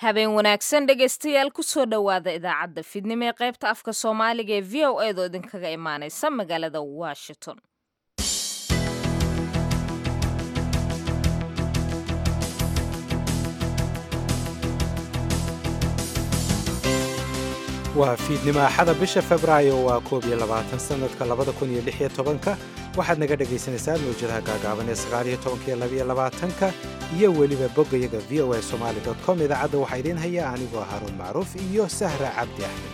habeen wanaagsan dhegaystayaal kusoo dhowaada idaacadda fidnimo ee qaybta afka soomaaliga ee v o eedoo idinkaga imaanaysa magaalada washington waa fiidnimo axada bisha febraayo waa koob iyo labaatan sanadka labada kun iyo lix iyo tobanka waxaad naga dhagaysanaysaan mawjadaha gaagaaban ee sagaaliyo tobanka iyo labaiyo labaatanka iyo weliba boggayaga v o a somali dot com idaacadda waxaa idiin haya anigoo haaruun macruuf iyo sahra cabdi axmed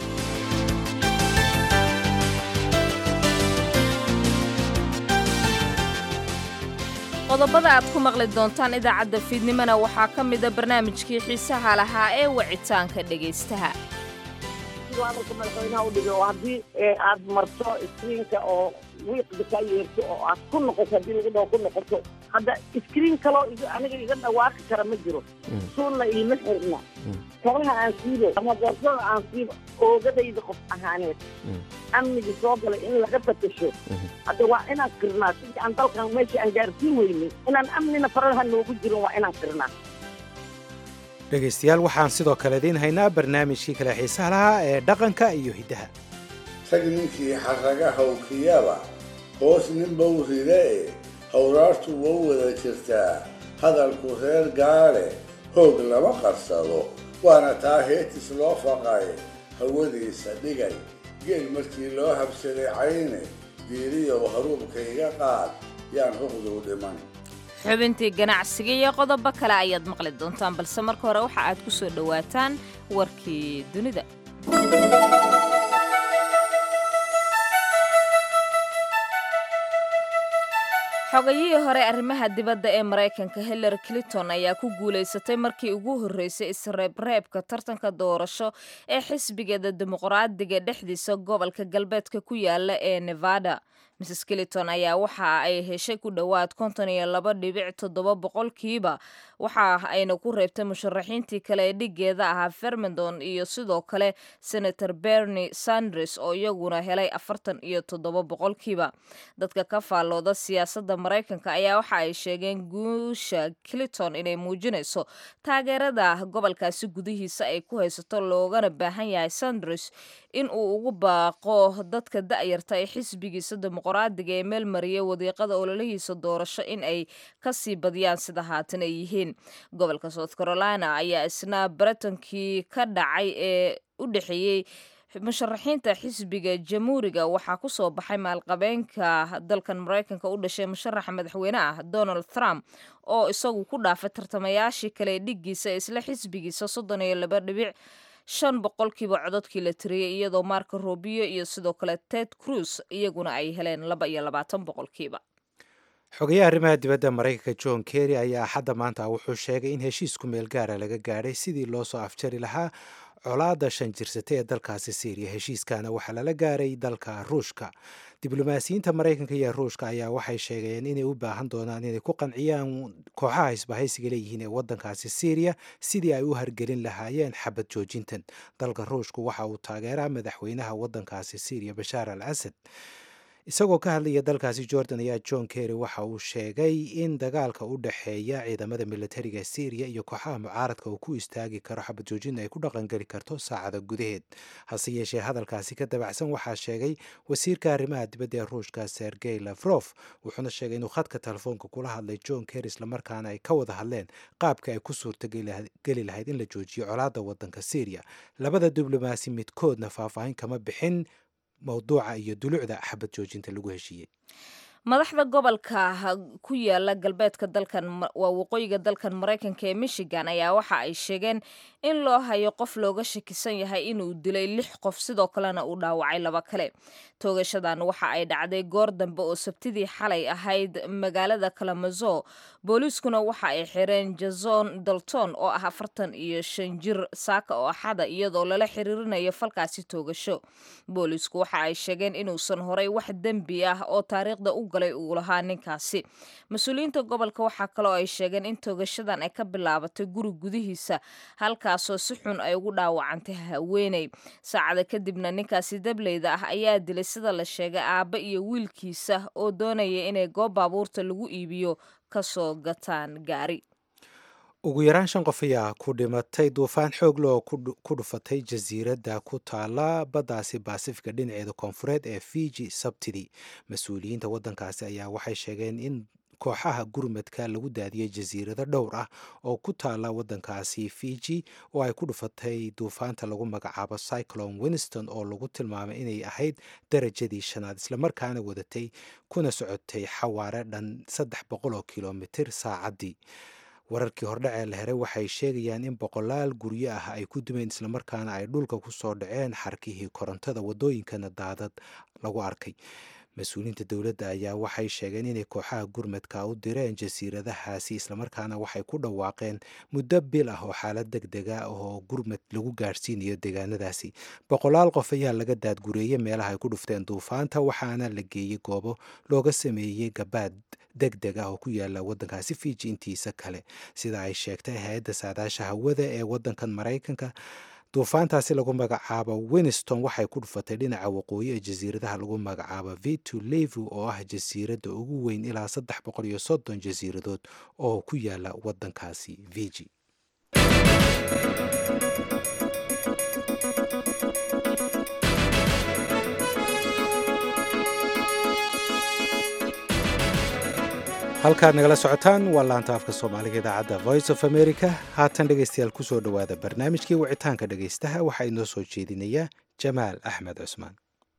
qodobada aad ku maqli doontaan idaacadda fiidnimona waxaa ka mida barnaamijkii xiisaha lahaa ee wicitaanka dhegaystaha amarka madaxweynaha u dhigay oo haddii aad marto iskriinka oo wiiqda kaa yeerto oo aad ku noqoto haddii lagu dhaho ku noqoto hadda iskriin kaloo aniga iga dhawaaqi kara ma jiro suunna iima xirna kabaha aan siibo ama boorsada aan siibo oogadayda qof ahaaneed amniga soo galay in laga batasho hadda waa inaan qirnaa sidii aan dalkan meesha aan gaarsiin weynay inaan amnina faraha noogu jirin waa inaan qirnaa dhegaystayaal waxaan sidoo kale idiin haynaa barnaamijkii kale xiisaha lahaa ee dhaqanka iyo hiddaha rag ninkii xarraga hawkiyaba hoos ninbau rida e hawraartu wau wada jirtaa hadalku reer gaale hoog lama qarsado waana taa heetis loo faqay hawadiisa dhigay geel markii loo habsaday cayne diiriyow haruubka iga qaad yaan huqduu dhiman xubintii ganacsiga iyo qodobo kale ayaad maqli doontaan balse marka hore waxa aad ku soo dhowaataan warkii dunida xogayihii hore arrimaha dibadda ee maraykanka hillary clinton ayaa ku guulaysatay markii ugu horreysay isreebreebka tartanka doorasho ee xisbigeeda dimuqraadiga dhexdiisa gobolka galbeedka ku yaala ee nevada mrs clinton ayaa waxa ay heshay ku dhowaad konton iyo laba dhibic toddoba boqolkiiba waxa ayna ku reebtay musharaxiintii kale ee dhigeeda ahaa fermendon iyo sidoo kale senator bernie sanders oo iyaguna helay afartan iyo toddoba boqolkiiba dadka ka faallooda siyaasadda maraykanka ayaa waxa ay sheegeen guusha clinton inay muujinayso taageerada gobolkaasi gudihiisa ay ku haysato loogana baahan yahay sanders in uu ugu baaqo dadka da'yarta ee xisbigiisa dimuqraadiga ee meel mariyay wadiiqada ololihiisa doorasho in ay kasii badiyaan sida haatan ay yihiin gobolka south carolina ayaa isna baratankii ka dhacay ee u dhexeeyey musharaxiinta xisbiga jamhuuriga waxaa ku soo baxay maalqabeenka dalkan maraykanka u dhashay musharaxa madaxweyne ah donald trump oo isagu ku dhaafay tartamayaashii kale ee dhiggiisa isla xisbigiisa soddon iyo laba dhibic shan boqolkiiba cododkii la tiriyey iyadoo marco robio iyo sidoo kale ted cruz iyaguna ay heleen laba iyo labaatan boqolkiiba xogayaha arrimaha dibadda maraykanka john kerry ayaa axadda maanta wuxuu sheegay in heshiisku meel gaara laga gaadhay sidii loo soo afjari lahaa colaadda shan jirsatay ee dalkaasi syriya heshiiskana waxaa lala gaaray dalka ruushka diblomaasiyiinta maraykanka iyo ruushka ayaa waxay sheegeen inay u baahan doonaan inay ku qanciyaan kooxaha isbahaysiga leeyihiin ee waddankaasi syriya sidii ay u hargelin lahaayeen xabad joojintan dalka ruushku waxa uu taageeraa madaxweynaha waddankaasi syriya bashaar al asad isagoo ka hadlaya dalkaasi jordan ayaa john kerry waxa uu sheegay in dagaalka u dhexeeya ciidamada militariga syriya iyo kooxaha mucaaradka uu ku istaagi karo xabad joojin ay ku dhaqangeli karto saacada gudaheed hase yeeshee hadalkaasi ka dabacsan waxaa sheegay wasiirka arrimaha dibadda ee ruushka sergey lafrof wuxuuna sheegay inuu khadka telefoonka kula hadlay john kerry islamarkaana ay ka wada hadleen qaabka ay ku suurtageli lahayd in la joojiyo colaadda waddanka syriya labada diblomaasi midkoodna faahfaahin kama bixin mawduuca iyo dulucda xabad joojinta lagu heshiiyey madaxda gobolka ku yaala galbeedka dalkan waa waqooyiga dalkan maraykanka ee michigan ayaa waxa ay sheegeen in loo hayo qof looga shakisan yahay inuu dilay lix qof sidoo kalena uu dhaawacay laba kale toogashadan waxa ay dhacday goor dambe oo sabtidii xalay ahayd magaalada kalamazo booliiskuna waxa ay xireen jason dalton oo ah afartan iyo shan jir saaka oo axada iyadoo lala xiriirinayo falkaasi toogasho booliisku waxa ay sheegeen inuusan horay wax dembi ah oo taariikhda u galay uu lahaa ninkaasi mas-uuliyiinta gobolka waxaa kaloo ay sheegeen in toogashadan ay ka bilaabatay guri gudihiisa halkaasoo si xun ay ugu dhaawacantay haweeney saacada kadibna ninkaasi dableyda ah ayaa dilay sida la sheegay aabba iyo wiilkiisa oo doonaya inay goob baabuurta lagu iibiyo kasoo gataan gaari ugu yaraan shan qof ayaa ku dhimatay duufaan xoog leh oo ku dhufatay jasiiradda ku taala baddaasi baasifika dhinaceeda koonfureed ee fiji sabtidii mas-uuliyiinta waddankaasi ayaa waxay sheegeen in kooxaha gurmadka lagu daadiyey jasiirado dhowr ah oo ku taala waddankaasi fiji oo ay ku dhufatay duufaanta lagu magacaabo cyclone winston oo lagu tilmaamay inay ahayd darajadii shanaad islamarkaana wadatay kuna socotay xawaare dhan saddex boqol oo kilomitir saacaddii wararkii hordhacee la heray waxay sheegayaan in boqolaal guryo ah ay ku dumeen islamarkaana ay dhulka ku soo dhaceen xarkihii korontada waddooyinkana daadad lagu arkay mas-uuliyiinta dowladda ayaa waxay sheegeen inay kooxaha gurmadka u direen jasiiradahaasi islamarkaana waxay ku dhawaaqeen muddo bil ah oo xaalad deg dega oo gurmad lagu gaadhsiinayo deegaanadaasi boqolaal qof ayaa laga daadgureeyey meelaha ay ku dhufteen duufaanta waxaana la geeyey goobo looga sameeyey gabaad deg deg ah oo ku yaala waddankaasi fiji intiisa kale sida ay sheegtay hay-adda saadaasha hawada ee waddankan maraykanka duufaantaasi lagu magacaabo winston waxay ku dhufatay dhinaca waqooyi ee jasiiradaha lagu magacaabo vitu levu oo ah jasiiradda ugu weyn ilaa saddex boqol iyo soddon jasiiradood oo ku yaala waddankaasi viji halkaad nagala socotaan waa laanta afka soomaaliga idaacadda voice of america haatan dhegaystayaal kusoo dhowaada barnaamijkii wicitaanka dhegaystaha waxaa inoo soo jeedinaya jamaal axmed cusmaan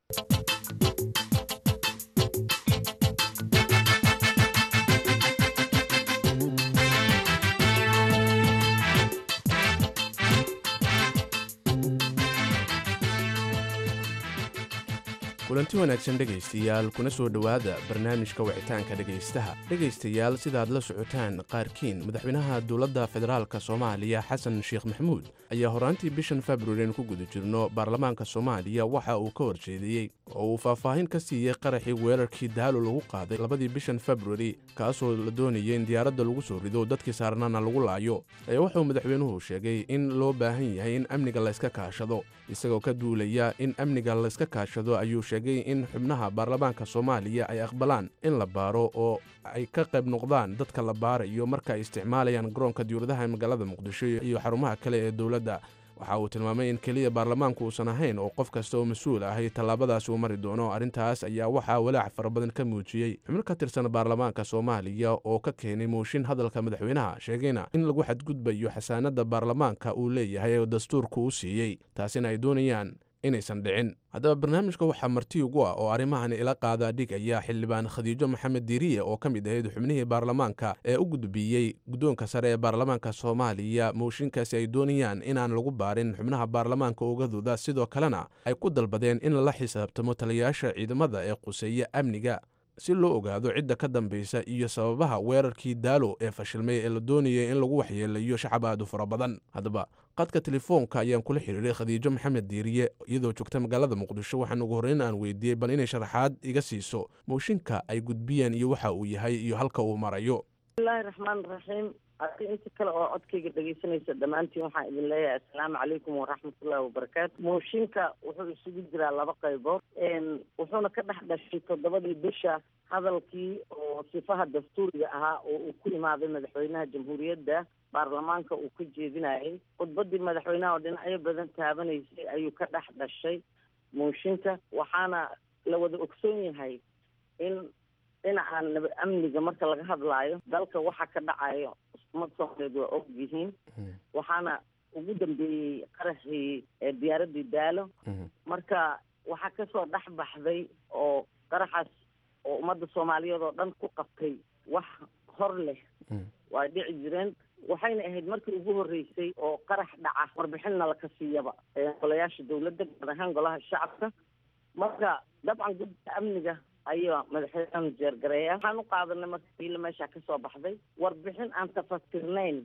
kulanti wanaagsan dhegaystayaal kuna soo dhowaada barnaamijka wicitaanka dhegaystaha dhegaystayaal sidaad la socotaan qaarkiin madaxweynaha dowladda federaalka soomaaliya xasan sheekh maxamuud ayaa horaantii bishan februarin ku guda jirno baarlamaanka soomaaliya waxa uu ka horjeediyey oo uu faahfaahin ka siiyey qaraxii weerarkii daalo lagu qaaday labadii bishan februari kaasoo la doonayay in diyaaradda lagu soo rido dadkii saarnaana lagu laayo ayaa wuxuu madaxweynuhu sheegay in loo baahan yahay in amniga layska kaashado isagoo ka duulaya in amniga layska kaashado ayuu sheegay in xubnaha baarlamaanka soomaaliya ay aqbalaan in la baaro oo ay ka qayb noqdaan dadka la baarayo marka ay isticmaalayaan garoonka diyuuradaha ee magaalada muqdisho iyo xarumaha kale ee dowladda waxa uu tilmaamay in keliya baarlamaanku uusan ahayn oo qof kasta oo mas-uul ahay tallaabadaasi uu mari doono arrintaas ayaa waxaa walaac fara badan ka muujiyey xubno ka tirsan baarlamaanka soomaaliya oo ka keenay mooshin hadalka madaxweynaha sheegayna in lagu xadgudbayo xasaanadda baarlamaanka uu leeyahay oo dastuurku u siiyey taasina ay doonayaan inaysan dhicin haddaba barnaamijka waxaa marti ugu ah oo arrimahan ila qaadaa dhigaya xildhibaan khadiijo maxamed diiriye oo ka mid ahayd xubnihii baarlamaanka ee u gudbiyey guddoonka sare ee baarlamaanka soomaaliya mooshinkaasi ay doonayaan inaan lagu baarin xubnaha baarlamaanka ogadooda sidoo kalena ay ku dalbadeen in lala xisaabtamo taliyayaasha ciidamada ee quseeya amniga si loo ogaado cidda ka dambaysa iyo sababaha weerarkii daalo ee fashilmay ee la doonayay in lagu waxyeelayo shacab aad u fara badan haddaba qadka telefoonka ayaan kula xiriiray khadiijo maxamed diiriye iyadoo joogta magaalada muqdisho waxaan ugu horreyn aan weydiiyey bal inay sharaxaad iga siiso mooshinka ay gudbiyeen iyo waxa uu yahay iyo halka uu marayo bismillahi raxmaan raxiim adi inta kale oo codkayga dhegaysanaysa dhammaantiin waxaan idin leeyahay assalaamu calaykum waraxmatullahi wabarakaatu mooshinka wuxuu isugu jiraa laba qaybood wuxuuna ka dhex dhashay toddobadii bisha hadalkii oo sifaha dastuuriga ahaa oo uu ku imaaday madaxweynaha jamhuuriyadda baarlamaanka uu ka jeedinayay khudbadii madaxweynaha oo dhinacyo badan taabanaysay ayuu ka dhex dhashay mooshinka waxaana la wada ogsoon yahay in dhinaca nabad amniga marka laga hadlaayo dalka waxa ka dhacayo umad soomaaliyeed waa og yihiin waxaana ugu dambeeyey qaraxii diyaaradii daalo marka waxaa kasoo dhex baxday oo qaraxaas oo ummadda soomaaliyeed oo dhan ku qabtay wax hor leh waa dhici jireen waxayna ahayd markii ugu horreysay oo qarax dhaca warbixinna laka siiyaba golayaasha dawladda gaar ahaan golaha shacabka marka dabcan guddiga amniga ayaa madaxweynaha jeergareeya waxaan u qaadanay marka wiila meesha kasoo baxday warbixin aan tafatirnayn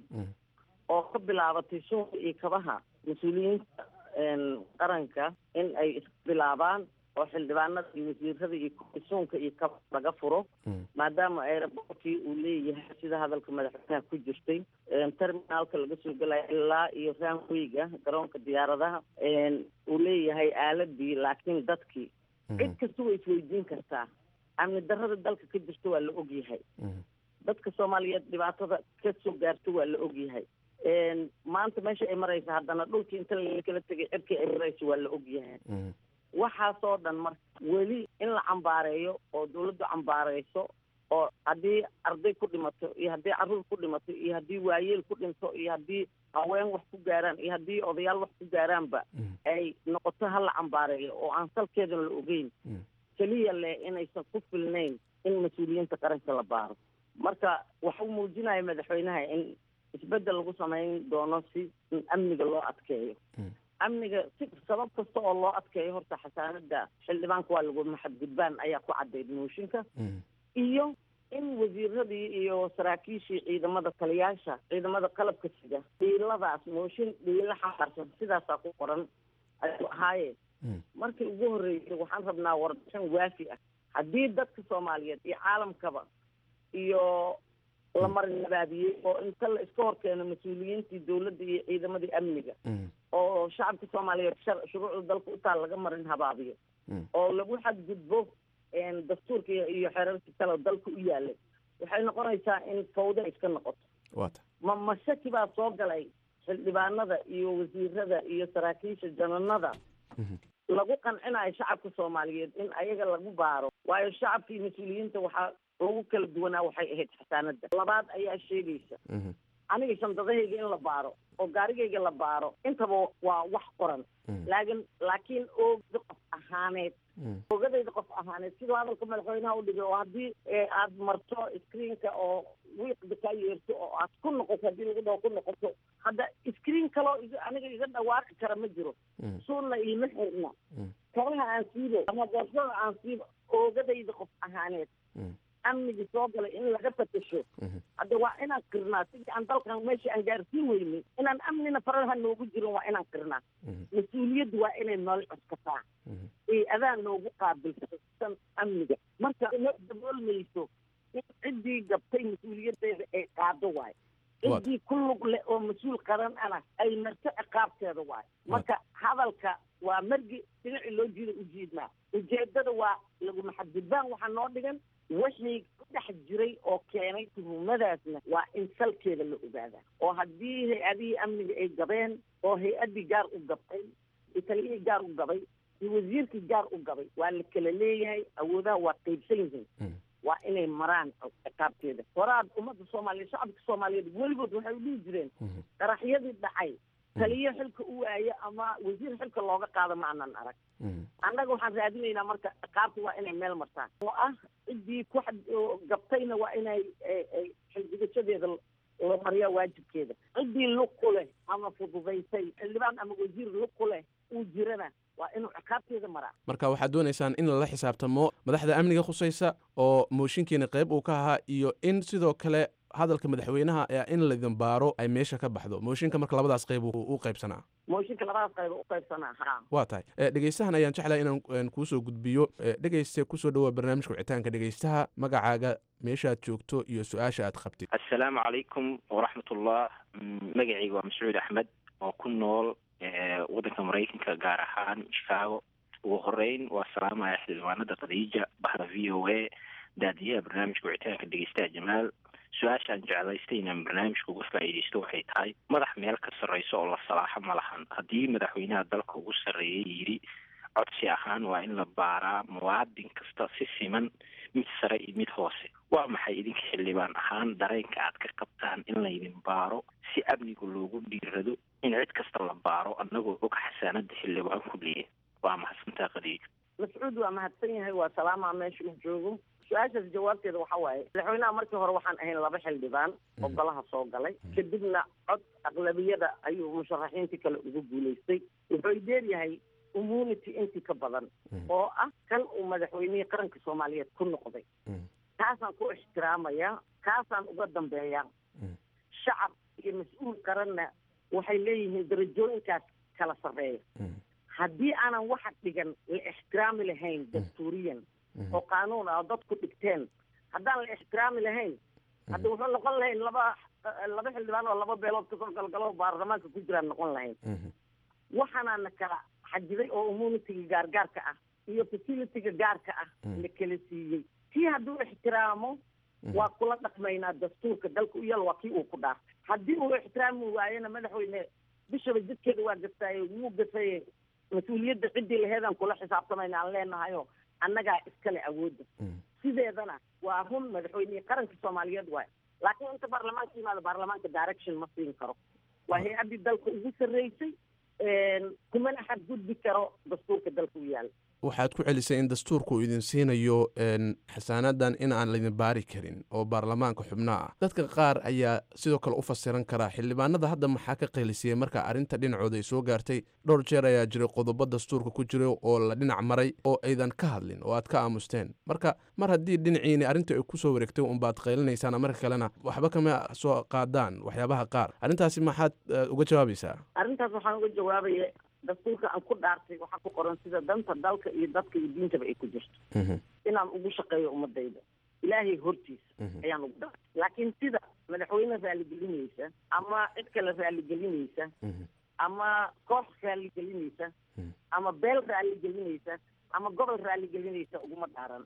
oo ka bilaabatay suunka iyo kabaha mas-uuliyiinta qaranka in ay isbilaabaan oo xildhibaanada iyo wasiirada iyo suunka iyo kaba laga furo maadaama aerobortkii uu leeyahay sida hadalka madaxweynaha ku jirtay terminaalka laga soo gelaya ilaa iyo ranwayga garoonka diyaaradaha uu leeyahay aaladii laakiin dadkii cid kasta way isweydiin kartaa amni darrada dalka ka jirta waa la ogyahay dadka soomaaliyeed dhibaatada ka soo gaarto waa la ogyahay maanta meesha ay maraysa haddana dhulkii inta lakala tegay cirkii ay marayso waa la ogyahay waxaasoo dhan marka weli in la cambaareeyo oo dawladdu cambaareyso oo haddii arday ku dhimato iyo haddii carruur ku dhimato iyo haddii waayeel ku dhinto iyo haddii haween wax ku gaaraan iyo haddii odayaal wax ku gaaraanba ay noqoto ha la cambaareeyo oo aan salkeedan la ogeyn keliya leh inaysan ku filnayn in mas-uuliyiinta qaranka la baaro marka waxuu muujinaya madaxweynaha in isbeddel lagu samayn doono si amniga loo adkeeyo amniga si sabab kasta oo loo adkeeyo horta xasaanada xildhibaanka waa lagu maxadgudbaan ayaa ku caddayd mooshinka iyo in wasiiradii iyo saraakiishii ciidamada taliyaasha ciidamada qalabka sida dhiiladaas mooshin dhiilo xambaarsan sidaasaa ku qoran ayuu ahaayeen markii ugu horreysay waxaan rabnaa warbixin waafi ah haddii dadka soomaaliyeed iyo caalamkaba iyo la marinabaadiyey oo inta la iska hor keeno mas-uuliyiintii dawladda iyo ciidamadii amniga oo shacabka soomaaliyeed shuruucda dalka utaa laga marin habaabiyo oo lagu xadgudbo dastuurka iyo xeerarka kale dalka u yaalay waxay noqonaysaa in fawda iska noqoto ma mashaki baa soo galay xildhibaanada iyo wasiirada iyo saraakiisha jananada lagu qancinayo shacabka soomaaliyeed in ayaga lagu baaro waayo shacabka iyo mas-uuliyiinta waxaa lagu kala duwanaa waxay ahayd xasaanada labaad ayaa sheegaysa aniga shandadahayga in la baaro oo gaarigayga la baaro intaba waa wax qoran laakin laakiin oogda qof ahaaneed ogadayda qof ahaaneed siduu hadalka madaxweynaha udhigay oo haddii aad marto screenka oo wiiqda kaa yeerto oo aad ku noqoto haddii lagu dhaho ku noqoto hadda screen kaloo aniga iga dhawaaqi kara ma jiro suunna iima xirna kabaha aan siibo ama boorsada aan siibo oogadayda qof ahaaneed amnigi soo galay in laga fatasho hadda waa inaan qirnaa sidii aan dalkan meesha aan gaarsiin weynay inaan amnina faraha noogu jirin waa inaan qirnaa mas-uuliyaddu waa inay nool cuskataa ee adaa noogu qaabilsan amniga marka ma daboolmayso in ciddii gabtay mas-uuliyaddeeda ay qaado waayo ciddii ku lug leh oo mas-uul qaran ana ay marto ciqaabteeda waayo marka hadalka waa margi dhinacii loo jiida u jiidnaa ujeedada waa lagu maxadgudbaan waxaa noo dhigan wixii ku dhex jiray oo keenay tuhumadaasna waa in salkeeda la ogaadaa oo haddii hay-adihii amniga ay gabeen oo hay-addii gaar u gabtay iyo taliyihii gaar u gabay iyo wasiirkii gaar u gabay waa la kala leeyahay awoodaha waa qaybsan yihiin waa inay maraan ciqaabteeda horaad ummadda soomaaliyeed shacabka soomaaliyeed weligood waxay u dhihi jireen qaraxyadii dhacay taliyo xilka u waayo ama wasiir xilka looga qaado ma anan arag annaga waxaan raadinaynaa marka ciqaabta waa inay meel martaan oo ah ciddii ku gabtayna waa inay xildigashadeeda la mariyaa waajibkeeda ciddii lug ku leh ama fududaysay xildhibaan ama wasiir lug ku leh uu jirana waa inuu ciqaabteeda maraa marka waxaad doonaysaan in lala xisaabtamo madaxda amniga khusaysa oo mooshinkiina qayb uu ka ahaa iyo in sidoo kale hadalka madaxweynaha ee in laydin baaro ay meesha ka baxdo mooshinka marka labadaas qayb u qaybsanaa mooshinka labadaas qayb u qaybsanaa ha waa tahay dhegeystahan ayaan jeclahay inaan kuusoo gudbiyo dhegeyste kusoo dhawaa barnaamijka wicitaanka dhegeystaha magacaaga meeshaad joogto iyo su-aasha aad qabtid assalaamu calaykum waraxmatullah magacayga waa mascuud axmed oo ku nool waddanka maraykanka gaar ahaan chicago ugu horeyn waa salaamaya xildhibaanada khadiija bahda v o a daadiyaha barnaamijka wicitaanka dhegeystaha jamaal su-aashaan jeclaystay inaan barnaamijka uga faa'iidaysto waxay tahay madax meel ka sarreyso oo la salaaxo ma lahan haddii madaxweynaha dalka ugu sarreeyay yidhi codsi ahaan waa in la baaraa muwaadin kasta si siman mid sare iyo mid hoose waa maxay idinka xildhibaan ahaan dareenka aad ka qabtaan in laydin baaro si amniga loogu dhiirado in cid kasta la baaro annagoo og xasaanada xildhibaan ku leeyahay waa mahadsantaa khadiijo mascuud waa mahadsan yahay waa salaamaa meesha uu joogo su-aashaas jawaabteeda waxa waaye madaxweynaha markii hore waxaan ahayn laba xildhibaan oo golaha soo galay kadibna cod aqlabiyada ayuu musharaxiintii kale ugu guulaystay wuxuu dheeryahay immunity intii ka badan oo ah kan uu madaxweynihii qaranka soomaaliyeed ku noqday kaasaan ku ixtiraamaya kaasaan uga dambeeya shacab iyo mas-uul qaranna waxay leeyihiin darajooyinkaas kala sarreeya haddii aanan waxa dhigan la ixtiraami lahayn dastuuriyan oo qaanuun ah oo dadku dhigteen haddaan la ixtiraami lahayn hadda wuxuu noqon lahayn laba laba xildhibaan oo laba beelood kasoo galgalo baarlamaanka ku jiraan noqon lahayn waxaanaana kala xajiday oo immunitiga gaargaarka ah iyo facilitiga gaarka ah la kala siiyey kii hadduu ixtiraamo waa kula dhaqmaynaa dastuurka dalka u yaal waa kii uu ku dhaartay haddii uu ixtiraami waayena madaxweyne bishaba jidkeeda waa gaftaaye wuu gafaye mas-uuliyadda ciddii laheedaan kula xisaabtamayna aan leenahayo annagaa iskale awoodda sideedana waa run madaxweynihii qaranka soomaaliyeed waay laakiin inta baarlamaanka yimaado baarlamaanka direction ma siin karo waa hay-addii dalka ugu sarreysay kumana xadgudbi karo dastuurka dalka u yaala waxaad ku celisay in dastuurku uu idin siinayo xasaanadan in aan laydin baari karin oo baarlamaanka xubnaa ah dadka qaar ayaa sidoo kale u fasiran karaa xildhibaanada hadda maxaa ka qeylisiyey marka arrinta dhinacooda ay soo gaartay dhowr jeer ayaa jiray qodobo dastuurka ku jira oo la dhinac maray oo aydan ka hadlin oo aad ka aamusteen marka mar haddii dhinaciini arrinta ay kusoo wareegtay unbaad qaylinaysaan marka kalena waxba kama soo qaadaan waxyaabaha qaar arrintaasi maxaad uga jawaabaysaa arrintaas waxaan uga jawaabaya dastuurka aan ku dhaartay waxaa ku qoran sida danta dalka iyo dadka iyo diintaba ay ku jirto inaan ugu shaqeeyo ummadayda ilaahay hortiisa ayaan ugu dhaartay laakiin sida madaxweyne raaligelinaysa ama cid kale raaligelinaysa ama koox raaligelinaysa ama beel raaligelinaysa ama gobol raaligelinaysa uguma dhaaran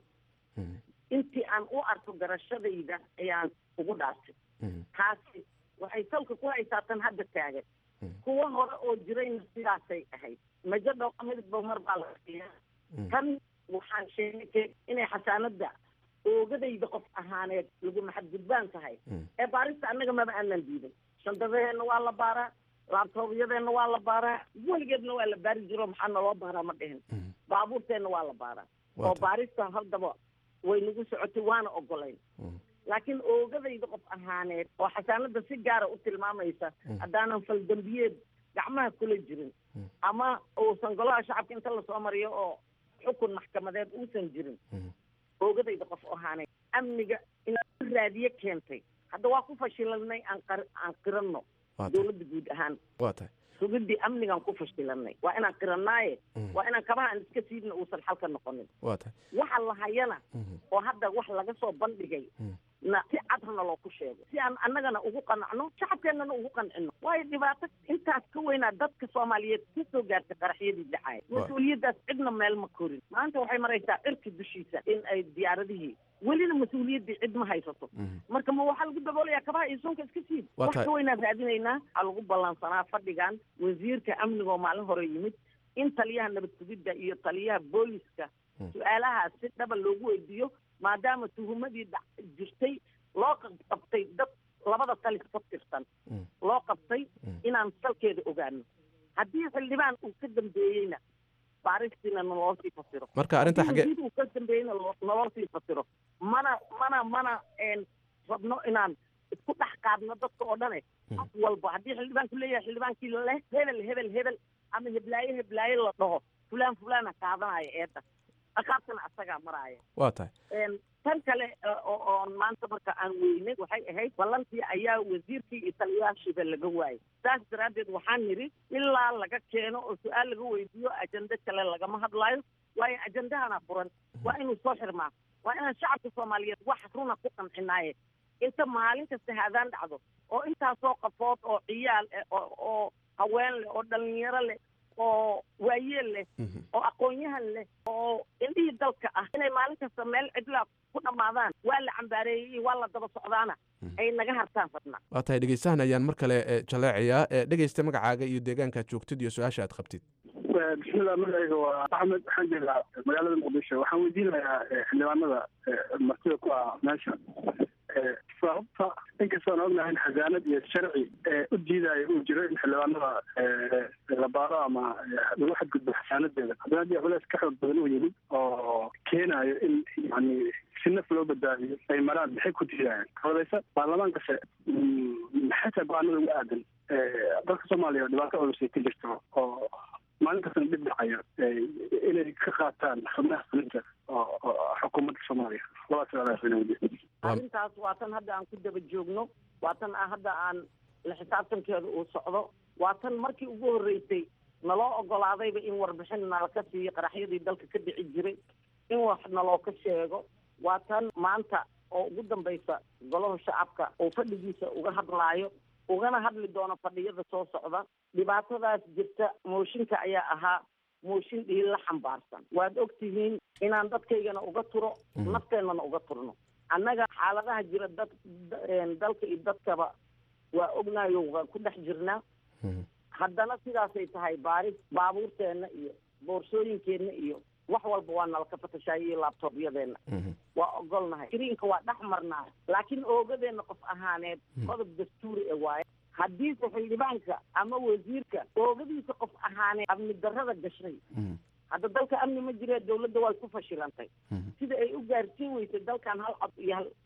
intii aan u arko garashadayda ayaan ugu dhaartay taasi waxay salka ku haysaa tan hadda taagan kuwa hore oo jirayna sidaasay ahayd majo dhooqa midba mar baa la siiya tan waxaan sheegay inay xasaanada oogadayda qof ahaaneed lagu maxadgudbaan tahay ee baarista annaga maba aanan diiday shandadaheenna waa la baaraa laabtoobyadeenna waa la baaraa weligeedna waa la baari jiro maxaa naloo baaraa ma dhihin baabuurteenna waa la baaraa oo baarista haddaba way nagu socotay waana ogolayn laakiin oogadayda qof ahaaneed oo xasaanada si gaara u tilmaamaysa haddaanan faldambiyeed gacmaha kula jirin ama uusan golaha shacabka inta lasoo mariyo oo xukun maxkamadeed uusan jirin oogadayda qof ahaaneed amniga inaan raadiye keentay hadda waa ku fashilanay aan qar aan qiranno dowladda guud ahaan waa tahay sugidii amnigaan ku fashilanay waa inaan qiranaaye waa inaan kabaha aan iska siidna uusan xalka noqonin waa tahay waxa la hayana oo hadda wax laga soo bandhigay na si cadhana loo ku sheego si aan annagana ugu qanacno shacabkeennana ugu qancino waayo dhibaato intaas ka weynaa dadka soomaaliyeed ka soo gaartay qaraxyadii dhacaya mas-uuliyaddaas cidna meel ma korin maanta waxay maraysaa cirka dushiisa in ay diyaaradihii welina mas-uuliyaddii cid ma haysato marka ma waxaa lagu daboolayaa kabaha iyo sunka iska siid wax ka weynaan raadinaynaa waxaa lagu ballansanaa fadhigan wasiirka amniga oo maalin hore yimid in taliyaha nabad sugidda iyo taliyaha booliska su-aalahaas si dhaba loogu weydiiyo maadaama tuhumadii dha jirtay loo qabtay dad labada talis ka tirsan loo qabtay inaan salkeeda ogaano haddii xildhibaan uu ka dambeeyeyna baaristiina naloo sii fasiro marka arrinta xagee uu ka dambeeyeyna naloo sii fasiro mana mana mana rabno inaan isku dhex qaadno dadka oo dhane qof walba haddii xildhibaanku leeyahay xildhibaankii leh hebel hebel hebel ama heblaaye heblaaye la dhaho fulaan fulaana qaadanaya eedda aqaabtana asagaa maraaya waa tahay tan kale oon maanta marka aan weynay waxay ahayd ballantii ayaa wasiirkii iyo taliyaashiiba laga waayay saas daraaddeed waxaan nidhi ilaa laga keeno oo su-aal laga weydiiyo ajende kale lagama hadlaayo waayo ajendahana furan waa inuu soo xirmaa waa inaan shacabka soomaaliyeed wax runa ku qancinaaye inta maalin kasta haadaan dhacdo oo intaasoo qafood oo ciyaal eh oo haween leh oo dhalinyaro leh oo waayeel leh oo aqoon-yahan leh oo indhihii dalka ah inay maalin kasta meel cidlaa ku dhammaadaan waa la cambaareeyey iyo waa la daba socdaana ay naga hartaan fadna waa tahay dhegeystahan ayaan mar kale jaleecayaa dhegeysta magacaaga iyo deegaankaad joogtid iyo su-aasha aad qabtid bismillah magacayga waa axmed waxaan joogaa magaalada muqdisho waxaan weydiinayaa xildhibaanada martida ku ah meesha sababta inkastoon ognahay in xasaanad iyo sharci u diidaayo uu jiro in xildhibaanada la baaro ama lagu xadgudbo xasaanadeeda haddana haddii culeys ka xoog badan uu yimid oo keenayo in yani si naf loo badbaadiyo ay maraan maxay ku diidayaan odaysa baarlamaankase maxay tahay go-aanada uga aadan dalka soomaaliya oo dhibaato culusay ka jirto oo maalin kastana dhib dhacayo inay ka qaataan xubnaha fulinta oo xukuumadda soomaaliya labadaas su-aalaas arrintaas waa tan hadda aan ku daba joogno waa tan hadda aan la xisaabtankeeda uu socdo waa tan markii ugu horreysay naloo ogolaadayba in warbixin nala ka siiyo qaraxyadii dalka ka dhici jiray in wax naloo ka sheego waa tan maanta oo ugu dambaysa golaha shacabka oo fadhigiisa uga hadlaayo ugana hadli doono fadhiyada soo socda dhibaatadaas jirta mooshinka ayaa ahaa mooshin dhiil la xambaarsan waad og tihiin inaan dadkaygana uga turo nafteennana uga turno annaga xaaladaha jira dad dalka iyo dadkaba waa ognayo waa ku dhex jirnaa haddana sidaasay tahay baaris baabuurteenna iyo boorsooyinkeenna iyo wax walba waa nala ka fatashaaya iyo laabtoobyadeenna waa ogolnahay skriinka waa dhex marnaa laakiin oogadeenna qof ahaaneed qodob dastuuri e waaye haddiise xildhibaanka ama wasiirka oogadiisa qof ahaaneed amni darrada gashay hadda dalka amni ma jiree dawladda way ku fashilantay sida ay u gaarsiin weysay dalkan hal cod iyo hal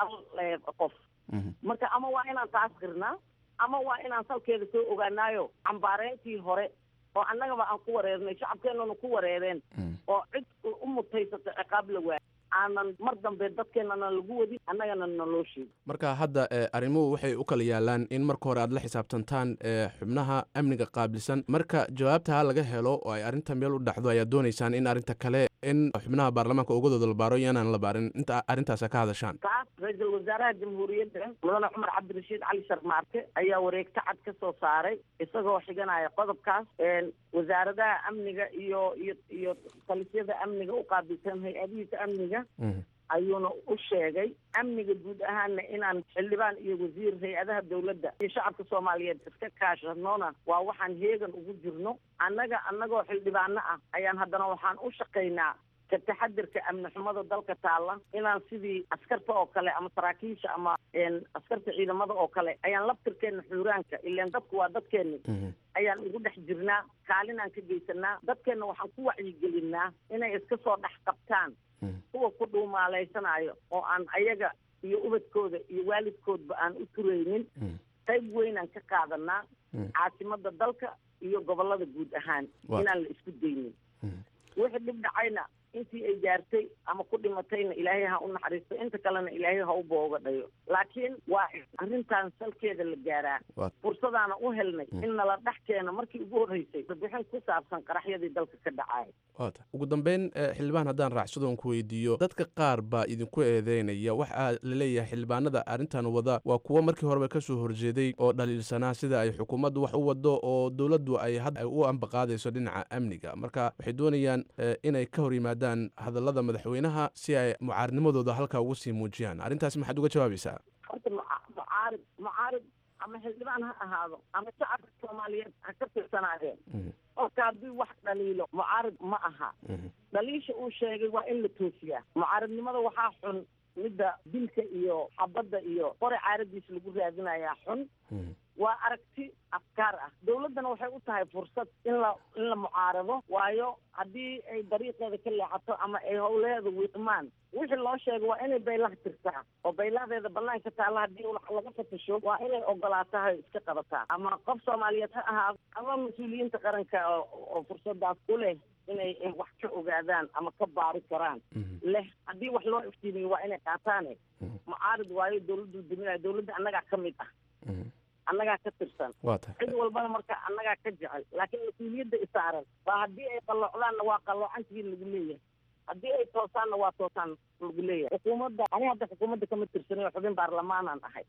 hal qof marka ama waa inaan taas qirnaa ama waa inaan salkeeda soo ogaanaayo cambaareyntii hore oo annagaba aan ku wareernay shacabkeennana ku wareereen oo cid u mutaysato ciqaab la waayay aanan mar dambe dadkeennana lagu wadin annagana naloo sheegin marka hadda arrimuhu waxay u kala yaalaan in marka hore aad la xisaabtantaan xubnaha amniga qaabilsan marka jawaabtaa laga helo oo ay arrinta meel u dhacdo ayaad doonaysaan in arrinta kale in xubnaha baarlamaanka ogadooda la baaro iyo inaan la baarin inta arrintaasa ka hadashaan taas ra-iisul wasaaraha jamhuuriyadda mudane cumar cabdirashiid cali sharmaarke ayaa wareegto cad ka soo saaray isagoo xiganaya qodobkaas wasaaradaha amniga iyo iyo iyo talisyada amniga u qaabilsan hay-adihiisa amniga ayuuna u sheegay amniga guud ahaanna inaan xildhibaan iyo wasiir hay-adaha dawladda iyo shacabka soomaaliyeed iska kaashanoona waa waxaan heegan ugu jirno annaga annagoo xildhibaano ah ayaan haddana waxaan u shaqaynaa ka taxadirka amni xumada dalka taalla inaan sidii askarta oo kale ama saraakiisha ama askarta ciidamada oo kale ayaan labtirkeenna xuuraanka ilaan dadku waa dadkeenni ayaan ugu dhex jirnaa kaalinaan ka geysanaa dadkeenna waxaan ku wacyigelinaa inay iska soo dhex qabtaan kuwa ku dhuumaalaysanaayo oo aan ayaga iyo ubadkooda iyo waalidkoodba aan u turaynin qayb weynaan ka qaadanaa caasimada dalka iyo gobolada guud ahaan inaan la isku daynin wixii dhib dhacayna intii ay gaartay ama ku dhimatayna ilaahay ha u naxariisto inta kalena ilaahay ha u booga dhayo laakiin waa arrintan salkeeda la gaaraa fursadaana u helnay in nala dhex keeno markii ugu horreysay warbixin ku saabsan qaraxyadii dalka ka dhacaya wata ugu dambeyn xildhibaan haddaan raacsadoon ku weydiiyo dadka qaar baa idinku eedeynaya waxaa laleeyahay xildhibaanada arrintan wada waa kuwo markii horeba ka soo horjeeday oo dhaliilsanaa sida ay xukuumaddu wax u wado oo dowladdu ay hadda u ambaqaadayso dhinaca amniga marka waxay doonayaan inay ka hor yimaadaan hadallada madaxweynaha si ay mucaarinimadooda halkaa ugu sii muujiyaan arrintaas maxaad uga jawaabaysaa horta mucaarid mucaarid ama xildhibaan ha ahaado ama shacabka soomaaliyeed ha ka tirsanaadeen qofka haddii wax dhaliilo mucaarid ma aha dhaliisha uu sheegay waa in la toosiyaa mucaaridnimada waxaa xun midda dilka iyo xabadda iyo qore caaradiisa lagu raadinayaa xun waa aragti afkaar ah dawladdana waxay u tahay fursad in la in la mucaarado waayo haddii ay dariiqeeda ka leexato ama ay howleeda wiiqmaan wixii loo sheegay waa inay baylaha tirtaa oo baylahadeeda banaanka taalla haddii laga fatasho waa inay ogolaatahay iska qabataa ama qof soomaaliyeed ha ahaado ama mas-uuliyiinta qaranka oo fursadaas ku leh inay wax ka ogaadaan ama ka baari karaan leh haddii wax loo iftiimiyo waa inay qaataane mucaarid waayo dawladdu duminaya dawladda annagaa ka mid ah annagaa ka tirsan cid walbana marka annagaa ka jecel laakiin mas-uuliyadda isaaran waa haddii ay qalloocdaanna waa qalloocantigii lagu leeyahay haddii ay toosaanna waa toosaan lagu leeyahay xukuumadda ani hadda xukuumadda kama tirsanayo xubin baarlamaanaan ahay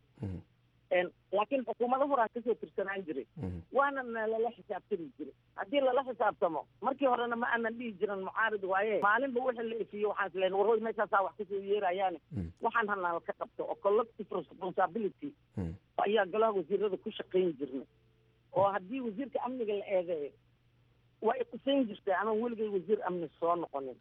laakiin xukuumado horaa kasoo tirsanaan jiray waana lala xisaabtami jiray haddii lala xisaabtamo markii horena ma aanan dhihi jiran mucaarid waaye maalinba wixii la ifiyo waxaan isleen warhoy meeshaasaa wax kasoo yeerayaane waxaan hanala ka qabto oo collective responsibility ayaa golaha wasiirada ku shaqayn jirnay oo haddii wasiirka amniga la eedeeyo waa iqusayn jirtay ama weligay wasiir amni soo noqonin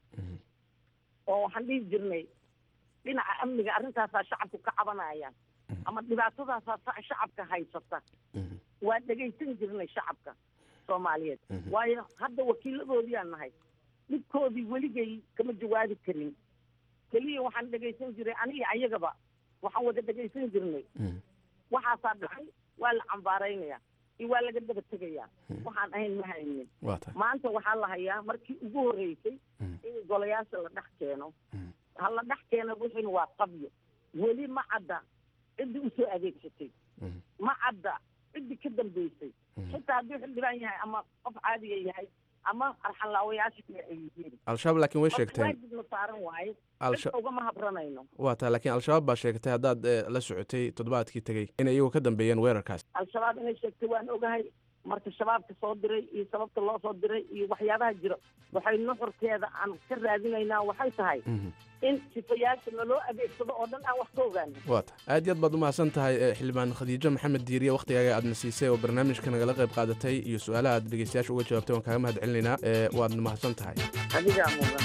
oo waxaan dhihi jirnay dhinaca amniga arrintaasaa shacabku ka cabanayaan ama dhibaatadaasaa shacabka haysata waa dhegaysan jirnay shacabka soomaaliyeed waayo hadda wakiiladoodiaan nahay dhibkoodii weligay kama jawaabi karin keliya waxaan dhegaysan jiray aniga ayagaba waxaan wada dhegaysan jirnay waxaasaa dhacay waa la cambaaraynaya iyo waa laga daba tegayaa waxaan ahayn ma haynin maanta waxaa la hayaa markii ugu horreysay in golayaasha la dhex keeno ha la dhex keeno wixina waa qabyo weli ma cadda ciddii usoo adeegsatay ma cadda ciddii ka dambeysay xitaa hadduu xildhibaan yahay ama qof caadiga yahay ama arxanlaawayaasha kale ay yihiin al-shabaab laakiin way sheegteen waajibna saaran waaye Alsha- cid ugama habranayno waa taa laakiin al-shabaab baa sheegtay haddaad eh, la socotay toddobaadkii tegey inay iyagu ka dambeeyeen weerarkaas al-shabaab inay sheegtay waan ogahay marka shabaabka soo diray iyo sababta loo soo diray iyo waxyaabaha jiro waxay nuxurkeeda aan ka raadinaynaa waxay tahay in sifayaasha naloo adeegsado oo dhan aan wax ka ogaano waa tahay aad iyo aad baad umahadsan tahay eh, xildhibaan khadiijo maxamed diiriye wakhtigaaga aadna siisay oo barnaamijka nagala qayb qaadatay iyo su-aalaha aad dhegeystayaasha uga jawaabtay waan kaaga mahad celinaynaa Eh, waadna mahadsan tahay adigaa mudan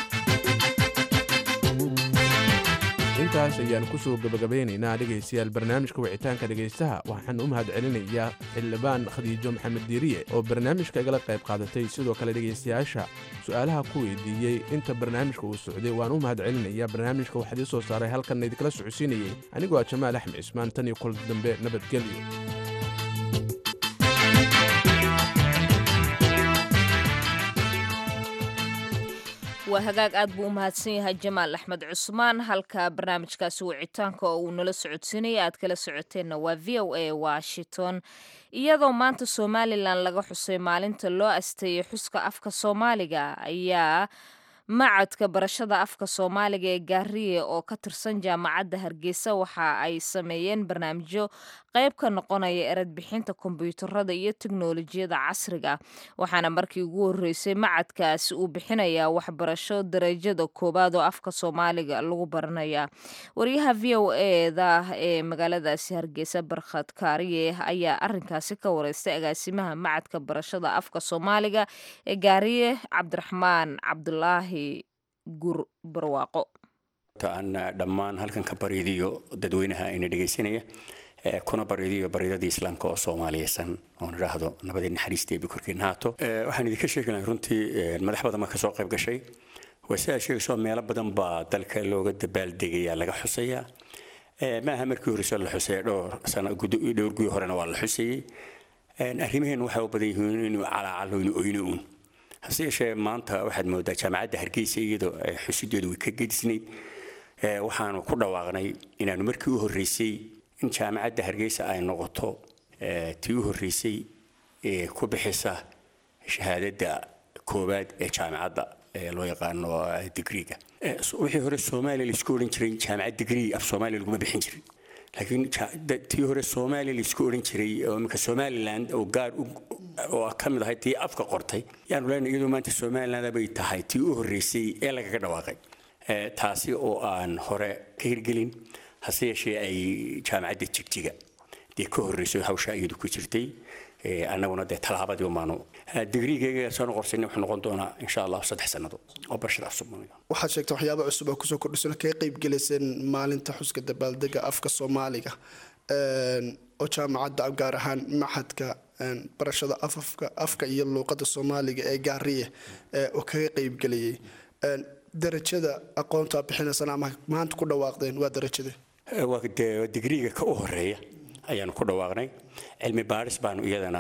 intaas ayaan kusoo gebagabeynaynaa dhegaystayaal barnaamijka wicitaanka dhegaystaha waxaan u mahad celinayaa xildhibaan khadiijo maxamed diiriye oo barnaamijka igala qayb qaadatay sidoo kale dhegaystayaasha su-aalaha ku weydiiyey inta barnaamijka uu socday waan u mahad celinayaa barnaamijka waxaad ii soo saaray halkan idinkala socodsiinayey anigoo ah jamaal axmed cismaan tan iyo kulan dambe nabadgelyo waa hagaag aad buu u mahadsan yahay jamaal axmed cusmaan halka barnaamijkaasi wicitaanka oo uu nala socodsiinaya aad kala socoteenna waa v o a washington iyadoo maanta somalilan laga xusay maalinta loo asteeyay xuska afka soomaaliga ayaa macadka barashada afka soomaaliga ee gaariye oo ka tirsan jaamacadda hargeysa waxa ay sameeyeen barnaamijyo qayb ka noqonaya eradbixinta kombiyuutarada iyo teknolojiyada casriga waxaana markii ugu horeysay macadkaasi uu bixinayaa waxbarasho darajada koowaad oo afka soomaaliga lagu baranaya wariyaha v o eda ee magaaladaasi hargeysa barkhad kaariye ayaa arinkaasi ka wareystay agaasimaha macadka barashada afka soomaaliga ee gaariye cabdiraxmaan cabdulaahi gur barwaaqo aan dhammaan halkan ka bariidiyo dadweynaha ina dhegaysanaya ee kuna bariidiyo baridadii islaamka oo soomaaliyeysan oon idhaahdo nabadii naxariista eebi korkiina haato Ee, waxaan idinka sheegi lahaa runtii ee, madax badan baa ka soo qayb gashay waa sidaa sheegayso meelo badan baa dalka looga dabaaldegayaa laga xusayaa Ee, maaha markii horeyse la xusay dhowr sano gudo- dhowr guyo horena waa la xusayey Een, arrimaheen waxay u badan yihiin inuu calaacalo inuu oyno uun hase yeeshee maanta waxaad moodaa jaamacadda hargeysa iyadoo ay xusideedu way ka gedisnayd Ee, waxaanu ku dhawaaqnay inaanu markii u horreysay in jaamacadda hargeysa ay noqoto ee, tii u horreysay ee ku bixisa shahaadada koowaad ee jaamacadda ee loo yaqaano eh, digriga Ee, so- wixii hore soomaaliya laisku odhan jiray jaamacad digrii af soomaaliya laguma bixin jirin laakiin ja- da- tii hore soomaaliya laisku odhan jiray oo iminka somaliland oo gaar u oo ka mid ahay tii afka qortay yaanu leenahay iyadoo maanta somaliland bay tahay tii u horreysay ee lagaga dhawaaqay Ee, taasi oo aan hore ka hirgelin hase yeeshee ay jaamacadda jigjiga dee ka horreysay hawsha iyadu ku jirtay Ee, annaguna dee tallaabadii umaanu digriigayga soo noqorsanay wuxuu noqon doonaa insha allah saddex sannadood oo barashada af soomaaliga waxaad sheegtay waxyaaba cusub oo kusoo kordhisan kaga qayb gelayseen maalinta xuska dabaaldega afka soomaaliga Een, oo jaamacadda gaar ahaan maxadka een, barashada afafka afka iyo luuqada soomaaliga ee gaariye ee oo kaga qayb gelayay Een, darajada aqoonta aad bixinaysana ama maanta ku dhawaaqdeen waa darajade Ee, waa dee digriiga ka u horeeya ayaanu ku dhawaaqnay cilmi baaris baanu iyadana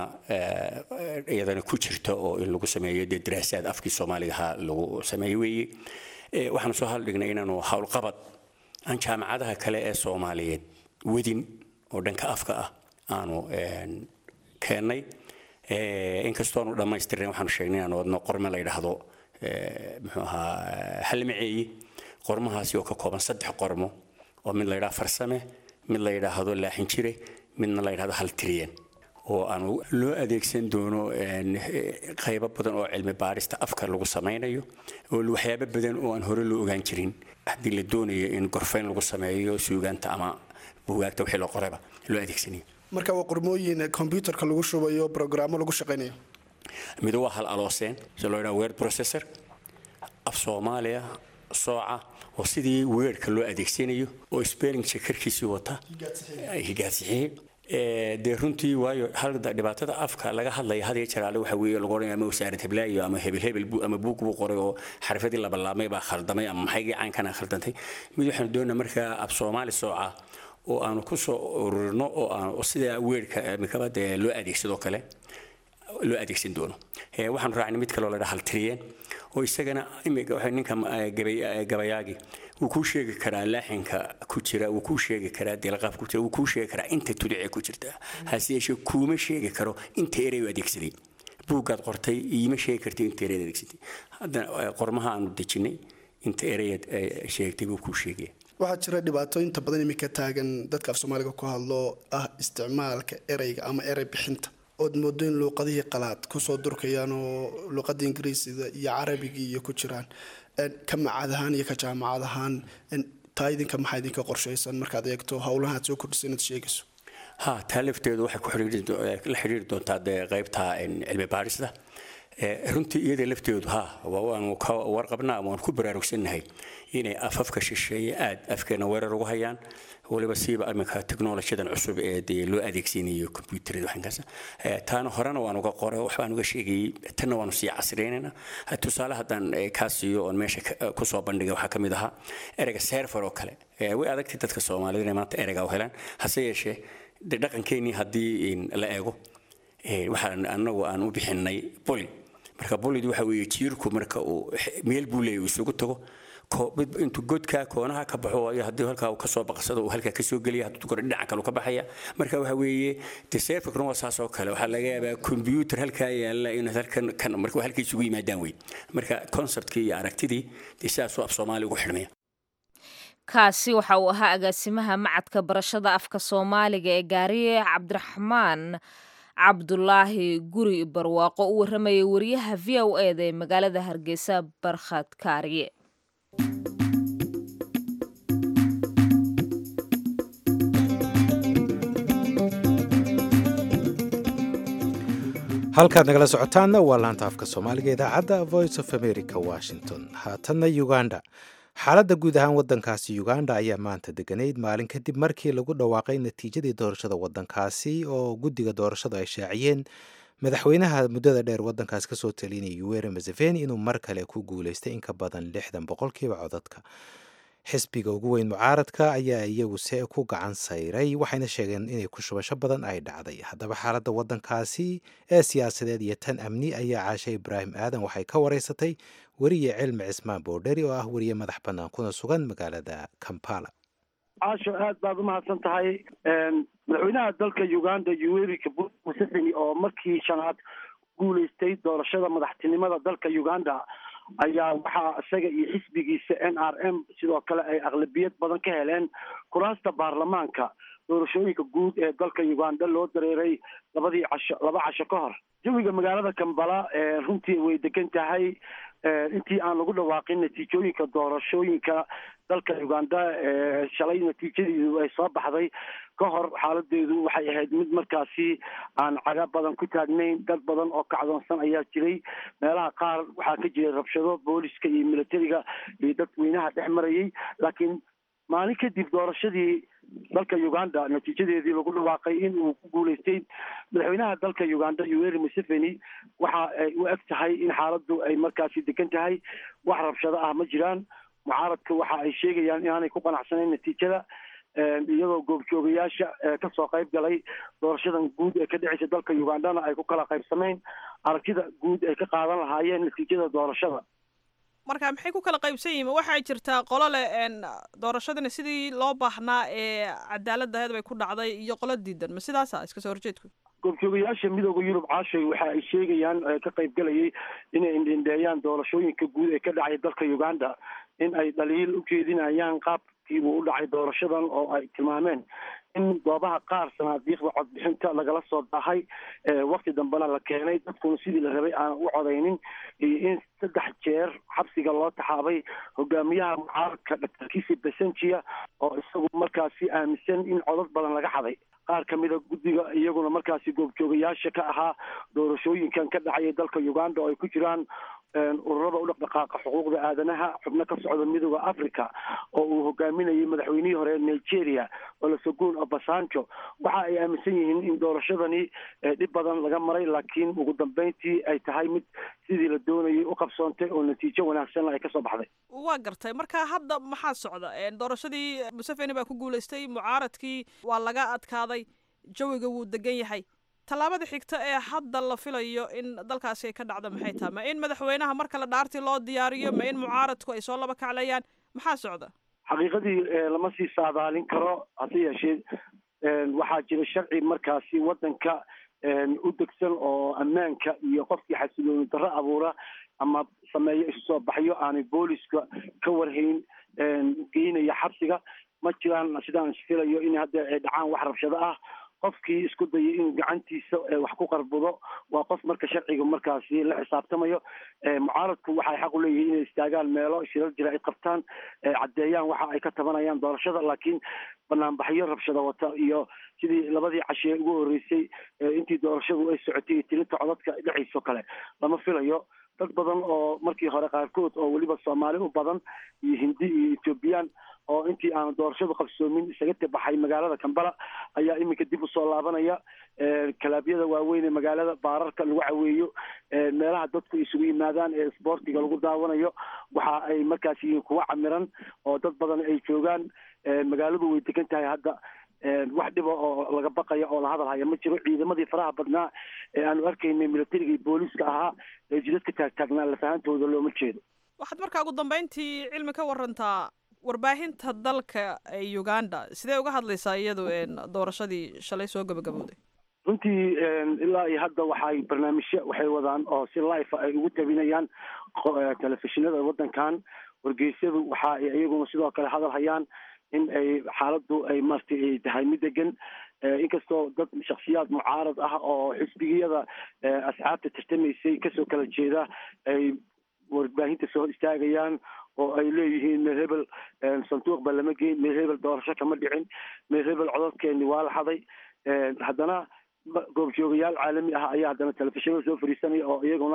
ee, iyadana ku jirta oo in lagu sameeyo dee daraasaad afkii soomaaliga ahaa lagu sameeyo weeye Ee, waxaanu soo haldhignay inaanu howlqabad aan jaamacadaha kale ee soomaaliyeed wadin oo dhanka afka ah aanu een, keennay Ee, inkastoo aanu dhammaystirin waxaanu sheegnay inaanu wadno qorme la yidhaahdo ee, muxuu ahaa halmaceeyi qormahaasi oo ka kooban saddex qormo oo mid la yidhaahdo farsame mid la yidhaahdo laaxin jire midna la yidhaahdo haltiriyan oo aan loo adeegsan doono een, eh, qaybo badan oo cilmi baarista afka lagu samaynayo oo waxyaabo badan oo aan hore loo ogaan jirin haddii la doonayo in gorfayn lagu sameeyo suugaanta ama buugaagta wixii loo qorayba loo adeegsanayo marka waa qormooyin kombyutarka lagu shubayo brograamo lagu shaqaynayo mid waa hal alooseen si loo yidhaha word processor af soomaaliya sooca oo sidii weerka loo adeegsanayo oo spelling checkerkiisii wata higaadsixiye Ee, dee runtii waayo hal dhibaatada afka laga hadlaya had iyo jeer alle waxa weeye lagu odhanaya ama wasaarad heblaayo ama hebel hebel buu- ama buug buu qoray oo xarfadii labalaabmay baa khaldamay ama maxaygii caankana khaldantay mid waxaanu doonaa markaa af soomaali sooca oo aanu ku soo ururino oo aan oo sida weerka mikaba dee loo adeegsadoo kale loo adeegsan doono Ee, waxaan raacnay mid kaloo la dhaha haltiriyeen oo isagana imika waxa ninka eh, gabay- eh, gabayaagi wuu kuu sheegi karaa laaxinka ku jira wuu kuu sheegi karaa dilaqaaf ku jira wuu kuu sheegi karaa inta tudicee ku jirta hase yeeshee kuuma sheegi karo inta erey u adeegsaday buuggaad qortay iima sheegi kartay inta ereyd adeegsatay haddana eh, qormaha aanu dejinay inta ereyaad eh, sheegtay buu kuu sheegaya waxaa jira dhibaato inta badan iminka taagan dadka af soomaaliga ku hadlo ah isticmaalka ereyga ama erey bixinta ood moodo in luuqadihii qalaad kusoo durkayaan oo luuqada ingiriisida iyo carabigii iyo ku jiraan ka macad ahaan iyo ka jaamacad ahaan taa idinka maxaa idinka qorshaysan markaad eegto howlaha aad soo kordhisa inaad sheegayso ha taa lafteedu waxay ku la xidhiiri doontaa dee qaybta cilmi baarista runtii iyada lafteedu ha waanu ka warqabnaa ama waanu ku baraarugsannahay inay afafka shisheeye aad afkeena weerar ugu hayaan waliba siiba iminka technolojiyadan cusub ee dee loo adeegsanayo computerada waxankaas taana horena waan uga qoray waxbaan uga sheegayay tanna waanu sii casriyeynaynaa tusaale haddaan kaa siiyo oon meesha kusoo bandhigay waxaa ka mid ahaa ereyga server oo kale way adagtay dadka soomaalida inay maanta ereyga u helaan hase yeeshee de dhaqankeenii haddii la eego waxaan anagu aan u bixinay boli marka bolid waxa weeye jiirku marka uu meel buu leeyahy uu isugu tago intuu godka koonaha ka baxo iyo haddii halkaa uu kasoo baqsado uu halkaa kasoo geliya hadduu kore dhinaca kale ka baxaya marka waxa weeye de serfikna waa saas oo kale waxaa laga yaabaa computer halkaa yaalla inaad halkan kan marka halka isugu yimaadaan wey marka conceptkii iyo aragtidii de sidaasuu af soomaali ugu xidhmaya kaasi waxa uu ahaa agaasimaha macadka barashada afka soomaaliga ee gaariye cabdiraxmaan cabdulaahi guri barwaaqo u warramayay wariyaha v o eda ee magaalada hargeysa barkhad kaariye halkaad nagala socotaanna waa laanta afka soomaaliga idaacadda voice of america washington haatanna uganda xaaladda guud ahaan waddankaasi uganda ayaa maanta deganayd maalin kadib markii lagu dhawaaqay natiijadii doorashada waddankaasi oo guddiga doorashadu ay shaaciyeen madaxweynaha muddada dheer waddankaas kasoo talinaya yuweri museveni inuu mar kale ku guulaystay in ka badan lixdan boqolkiiba codadka xisbiga ugu weyn mucaaradka ayaa iyaguse ku gacan sayray waxayna sheegeen inay ku shubasho badan ay dhacday haddaba xaaladda waddankaasi ee siyaasadeed iyo tan amni ayaa caashe ibraahim aadan waxay ka wareysatay weriye cilmi cismaan boodheri oo ah weriye madax bannaan kuna sugan magaalada kampala caasho aad baad umahadsan tahay madaxweynaha dalka uganda yuweri museveni oo markii shanaad guulaystay doorashada madaxtinimada dalka uganda ayaa waxaa isaga iyo xisbigiisa n r m sidoo kale ay aqlabiyad badan ka heleen kuraasta baarlamaanka doorashooyinka guud ee dalka uganda loo dareeray labadii casho laba casho ka hor jawiga magaalada kambala runtii way degan tahay intii aan lagu dhawaaqin natiijooyinka doorashooyinka dalka uganda shalay natiijadeedu ay soo baxday ka hor xaaladeedu waxay ahayd mid markaasi aan caga badan ku taagnayn dad badan oo kacdoonsan ayaa jiray meelaha qaar waxaa ka jiray rabshado booliska iyo militariga iyo dadweynaha dhex marayay laakiin maalin kadib doorashadii dalka uganda natiijadeedii lagu dhawaaqay in uu ku guulaystay madaxweynaha dalka uganda yuweri museveni waxa ay u eg tahay in xaaladdu ay markaasi degan tahay wax rabshado ah ma jiraan mucaaradka waxa ay sheegayaan inaanay ku qanacsanayn natiijada iyadoo goobjoogayaasha kasoo qayb galay doorashadan guud ee ka dhexeysa dalka ugandana ay ku kala qaybsamayn aragtida guud ay ka qaadan lahaayeen natiijada doorashada marka maxay ku kala qaybsan yihiin waxaa jirtaa qolo leh doorashadani sidii loo baahnaa ee cadaaladaheed bay ku dhacday iyo qolo diidan ma sidaasa iska soo horjeedku goobjoogayaasha midooda yurub caashay waxa ay sheegayaan ka qaybgalayay inay indhindheeyaan doorashooyinka guud ee ka dhacay dalka uganda in ay dhaliil u jeedinayaan qaabkii uu u dhacay doorashadan oo ay tilmaameen in goobaha qaar sanaadiiqda codbixinta lagala soo daahay wakti dambena la keenay dadkuna sidii la rabay aan u codaynin iyo in saddex jeer xabsiga loo taxaabay hogaamiyaha mucaaradka doctor kisi besenjia oo isagu markaasi aaminsan in codad badan laga xaday qaar ka mida guddiga iyaguna markaasi goobjoogayaasha ka ahaa doorashooyinkan ka dhacaya dalka uganda oo ay ku jiraan ururada u dhaqdhaqaaqa xuquuqda aadanaha xubno ka socda midooda africa oo uu hogaaminayay madaxweynihii hore nigeria olosogun obasanjo waxa ay aaminsan yihiin in doorashadani dhib badan laga maray laakiin ugu dambeyntii ay tahay mid sidii la doonayay u qabsoontay oo natiijo wanaagsan ay kasoo baxday waa gartay marka hadda maxaa socda doorashadii museveni baa ku guulaystay mucaaradkii waa laga adkaaday jawiga wuu degan yahay tallaabada xigta ee hadda la filayo in dalkaasi ay ka dhacdo maxay tahay ma in madaxweynaha marka la dhaartii loo diyaariyo ma in mucaaradku ay soo laba kaclayaan maxaa socda xaqiiqadii lama sii saadaalin karo hase yeeshee waxaa jira sharci markaasi waddanka u degsan oo ammaanka iyo qofkii xasilooni darro abuura ama sameeyo isu soo baxyo aanay booliska ka warhayn geynaya xabsiga ma jiraan sidaan filayo in hadda ay dhacaan wax rabshado ah qofkii isku dayay inuu gacantiisa wax ku qarbudo waa qof marka sharciga markaasi la xisaabtamayo mucaaradku waxay xaq u leeyihiin inay istaagaan meelo shirar jira ay qabtaan caddeeyaan waxa ay ka tabanayaan doorashada laakiin banaanbaxyo rabshada wata iyo sidii labadii cashee ugu horreysay intii doorashadu ay socotay iyo tilinta codadka dhexayso kale lama filayo dad badan oo markii hore qaarkood oo weliba soomaali u badan iyo hindi iyo ethoobiyan oo intii aan doorashadu qabsoomin isaga tabaxay magaalada kambala ayaa iminka dib usoo laabanaya kalaabyada waaweyn ee magaalada baararka lagu caweeyo meelaha dadku isugu yimaadaan ee isboortiga lagu daawanayo waxa ay markaas yihiin kuwa camiran oo dad badan ay joogaan magaaladu way degan tahay hadda wax dhiba oo laga baqaya oo la hadal haya ma jiro ciidamadii faraha badnaa ee aanu arkaynay militariga iyo booliiska ahaa ee jidadka taagtaagnaa lafahantooda looma jeedo waxaad markaa ugu dambeyntii cilmi ka warantaa warbaahinta dalka ee uganda sidee uga hadlaysaa iyadu doorashadii shalay soo gabagabowday runtii ilaa iyo hadda waxay barnaamijyo waxay wadaan oo si life ay ugu tabinayaan telefishinada waddankan wargeysyadu waxa ay iyaguna sidoo kale hadal hayaan in ay xaaladdu ay maaragtay ay tahay mid degan inkastoo dad shaksiyaad mucaarad ah oo xisbigiyada asxaabta tartamaysay kasoo kala jeeda ay warbaahinta soo istaagayaan oo ay leeyihiin meel hebel sanduuq ba lama geyn meel hebel doorasho kama dhicin meel hebel codadkeeni waa la haday haddana goobjoogayaal caalami ah ayaa haddana telefishinada soo fariisanaya oo iyaguna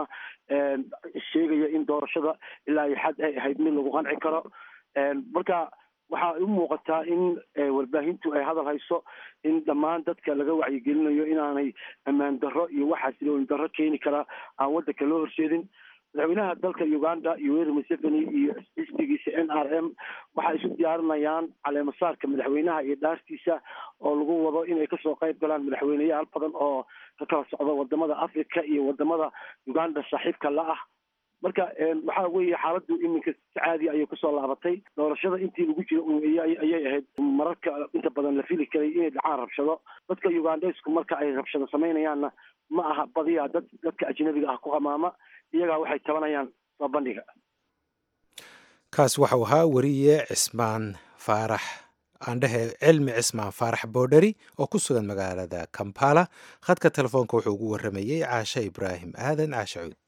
sheegaya in doorashada ilaa iyo xad ay ahayd mid lagu qanci karo marka waxaa u muuqataa in warbaahintu ay hadal hayso in dhammaan dadka laga wacyigelinayo inaanay ammaan darro iyo waxaas ilooyin darro keeni karaa aan waddanka loo horseedin madaxweynaha dalka uganda yoweri museveni iyo xisbigiisa n r m waxay isu diyaarinayaan caleemasaarka madaxweynaha iyo dhaartiisa oo lagu wado inay kasoo qayb galaan madaxweyneyaal badan oo ka kala socda wadamada africa iyo wadamada uganda saaxiibka la ah marka waxa weeye xaaladdu iminka si caadi ayay kusoo laabatay doorashada intii lagu jira ayay ahayd mararka inta badan la fili karay inay dhacaan rabshado dadka ugandesku marka ay rabshado samaynayaanna ma aha badiyaa dad dadka ajnabiga ah ku hamaama iyagaa waxay tabanayaan soo bandhiga kaas waxau ahaa weriye cismaan faarax aandhehe cilmi cismaan faarax boodheri oo ku sugan magaalada kampala khadka telefoonka wuxuu ugu waramayey caashe ibraahim aadan caashe cuud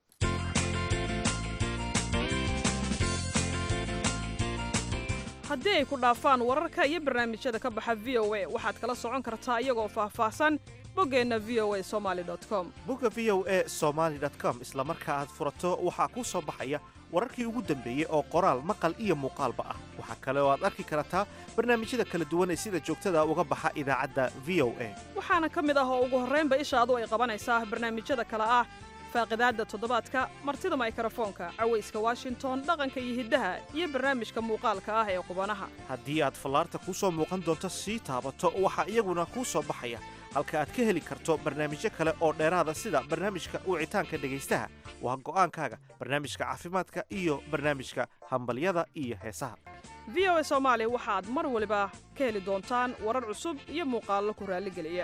haddii ay ku dhaafaan wararka iyo barnaamijyada ka baxa v o a waxaad kala socon kartaa iyagoo faahfaahsan boggeenna v o a somaali com bogga v o a somaali com isla marka aad furato waxaa kuu soo baxaya wararkii ugu dambeeyey oo qoraal maqal iyo muuqaalba ah waxaa kale oo aad arki kartaa barnaamijyada kala duwan ee sida joogtada uga baxa idaacadda v o a waxaana ka mid ah oo ugu horraynba ishaadu ay qabanaysaa barnaamijyada kale ah faaqidaadda toddobaadka martida maykarafoonka cawayska washington dhaqanka iyo hiddaha iyo barnaamijka muuqaalka ah ee qubanaha haddii aad fallaarta kuu soo muuqan doonto sii taabato waxaa iyaguna kuu soo baxaya halka aad ka heli karto barnaamijyo kale oo dheeraada sida barnaamijka wicitaanka dhegaystaha waa go'aankaaga barnaamijka caafimaadka iyo barnaamijka hambalyada iyo heesaha v o a soomaali waxaad mar waliba ka heli doontaan warar cusub iyo muuqaallo ku raalligeliya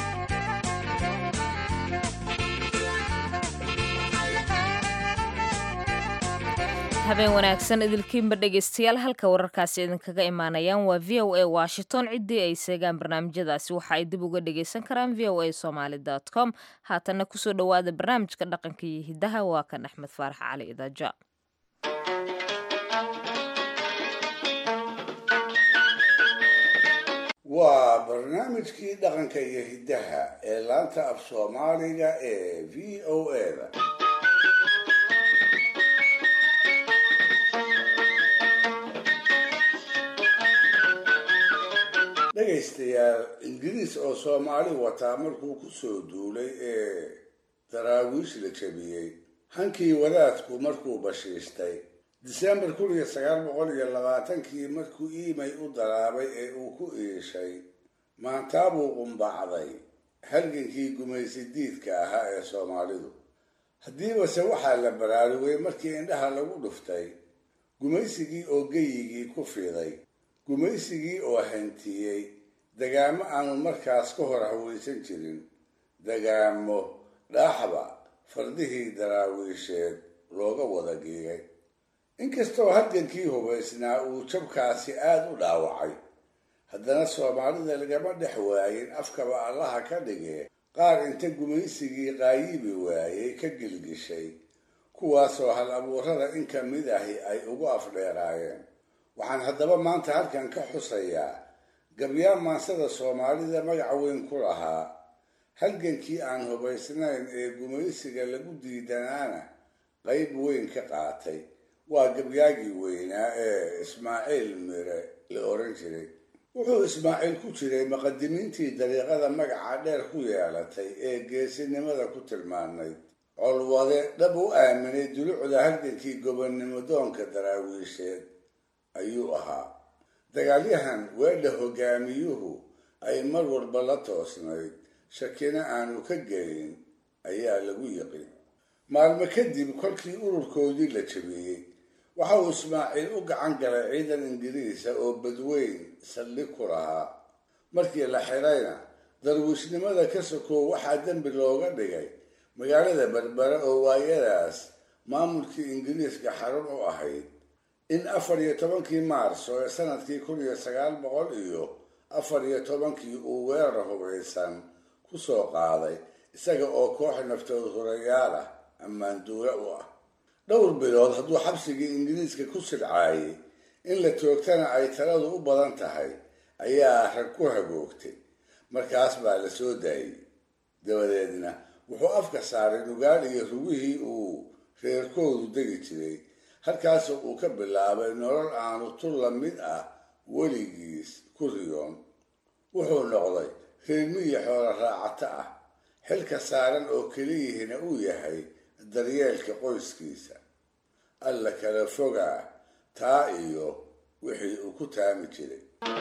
habeen wanaagsan idilkiinba dhegaystayaal halka wararkaasi idinkaga imaanayaan waa v o a washington ciddii ay seegaan barnaamijyadaasi waxa ay dib uga dhagaysan karaan v o a somaali com haatanna kusoo dhowaada barnaamijka dhaqanka iyo hiddaha waa kan axmed faarax cali idaaja waa barnaamijkii dhaqanka iyo hiddaha ee laanta af soomaaliga ee v o a da dhegaystayaal ingiriis oo soomaali wataa markuu ku soo duulay ee daraawiish la jabiyey hankii wadaadku markuu bashiistay disembar kun iyo sagaal boqol iyo labaatankii markuu iimay u daraabay ee uu ku iishay maantaabuu qumbacday halgankii gumaysi diidka ahaa ee soomaalidu haddiibase waxaa la baraarugay markii indhaha lagu dhuftay gumaysigii oo geyigii ku fiday gumaysigii oo hantiyey dagaamo aanu markaas ka hor hawaysan jirin dagaamo dhaaxba fardihii daraawiisheed looga wada giigay inkastoo halgankii hubaysnaa uu jabkaasi aada u dhaawacay haddana soomaalida lagama dhex waayin afkaba allaha ka dhigee qaar inta gumaysigii qaayibi waayey ka gilgishay kuwaasoo hal abuurada in ka mid ahi ay ugu afdheeraayeen waxaan haddaba maanta halkan ka xusayaa gabyaan maansada soomaalida magac weyn ku lahaa halgankii aan hubaysnayn ee gumaysiga lagu diidanaana qayb weyn ka qaatay waa gabyaagii weynaa ee ismaaciil mire la oran jiray wuxuu ismaaciil ku jiray muqadimiintii dariiqada magaca dheer ku yeelatay ee geesinimada ku tilmaanayd colwade dhab u aaminay dulucda halgankii gobonnimo doonka daraawiisheed ayuu ahaa dagaalyahan weedha hogaamiyuhu ay mar walba la toosnayd shakina aanu ka gelin ayaa lagu yiqin maalmo kadib kolkii ururkoodii la jabiyey waxa uu ismaaciil u gacan galay ciidan ingiriisa oo badweyn saldhig ku lahaa markii la xidhayna darwiishnimada ka sokow waxaa dembi looga dhigay magaalada berbere oo waayadaas maamulkii ingiriiska xarun u ahayd in afar iyo tobankii maarso ee sanadkii kun iyo sagaal boqol iyo afar iyo tobankii uu weerar hubaysan ku soo qaaday isaga oo koox naftood hurayaal ah ammaanduula u ah dhowr bilood hadduu xabsigii ingiriiska ku silcaayay in la toogtana ay taladu u badan tahay ayaa rag ku hagoogtay markaas baa la soo daayey dabadeedna wuxuu afka saaray nugaal iyo rugihii uu reerkoodu degi jiray halkaasoo uu ka bilaabay nolol aanu tul la mid ah weligiis ku riyoon wuxuu noqday reermiyi xoolo raacato ah xilka saaran oo keliyihina uu yahay daryeelka qoyskiisa alla kala fogaa taa iyo wixii uu ku taami jiray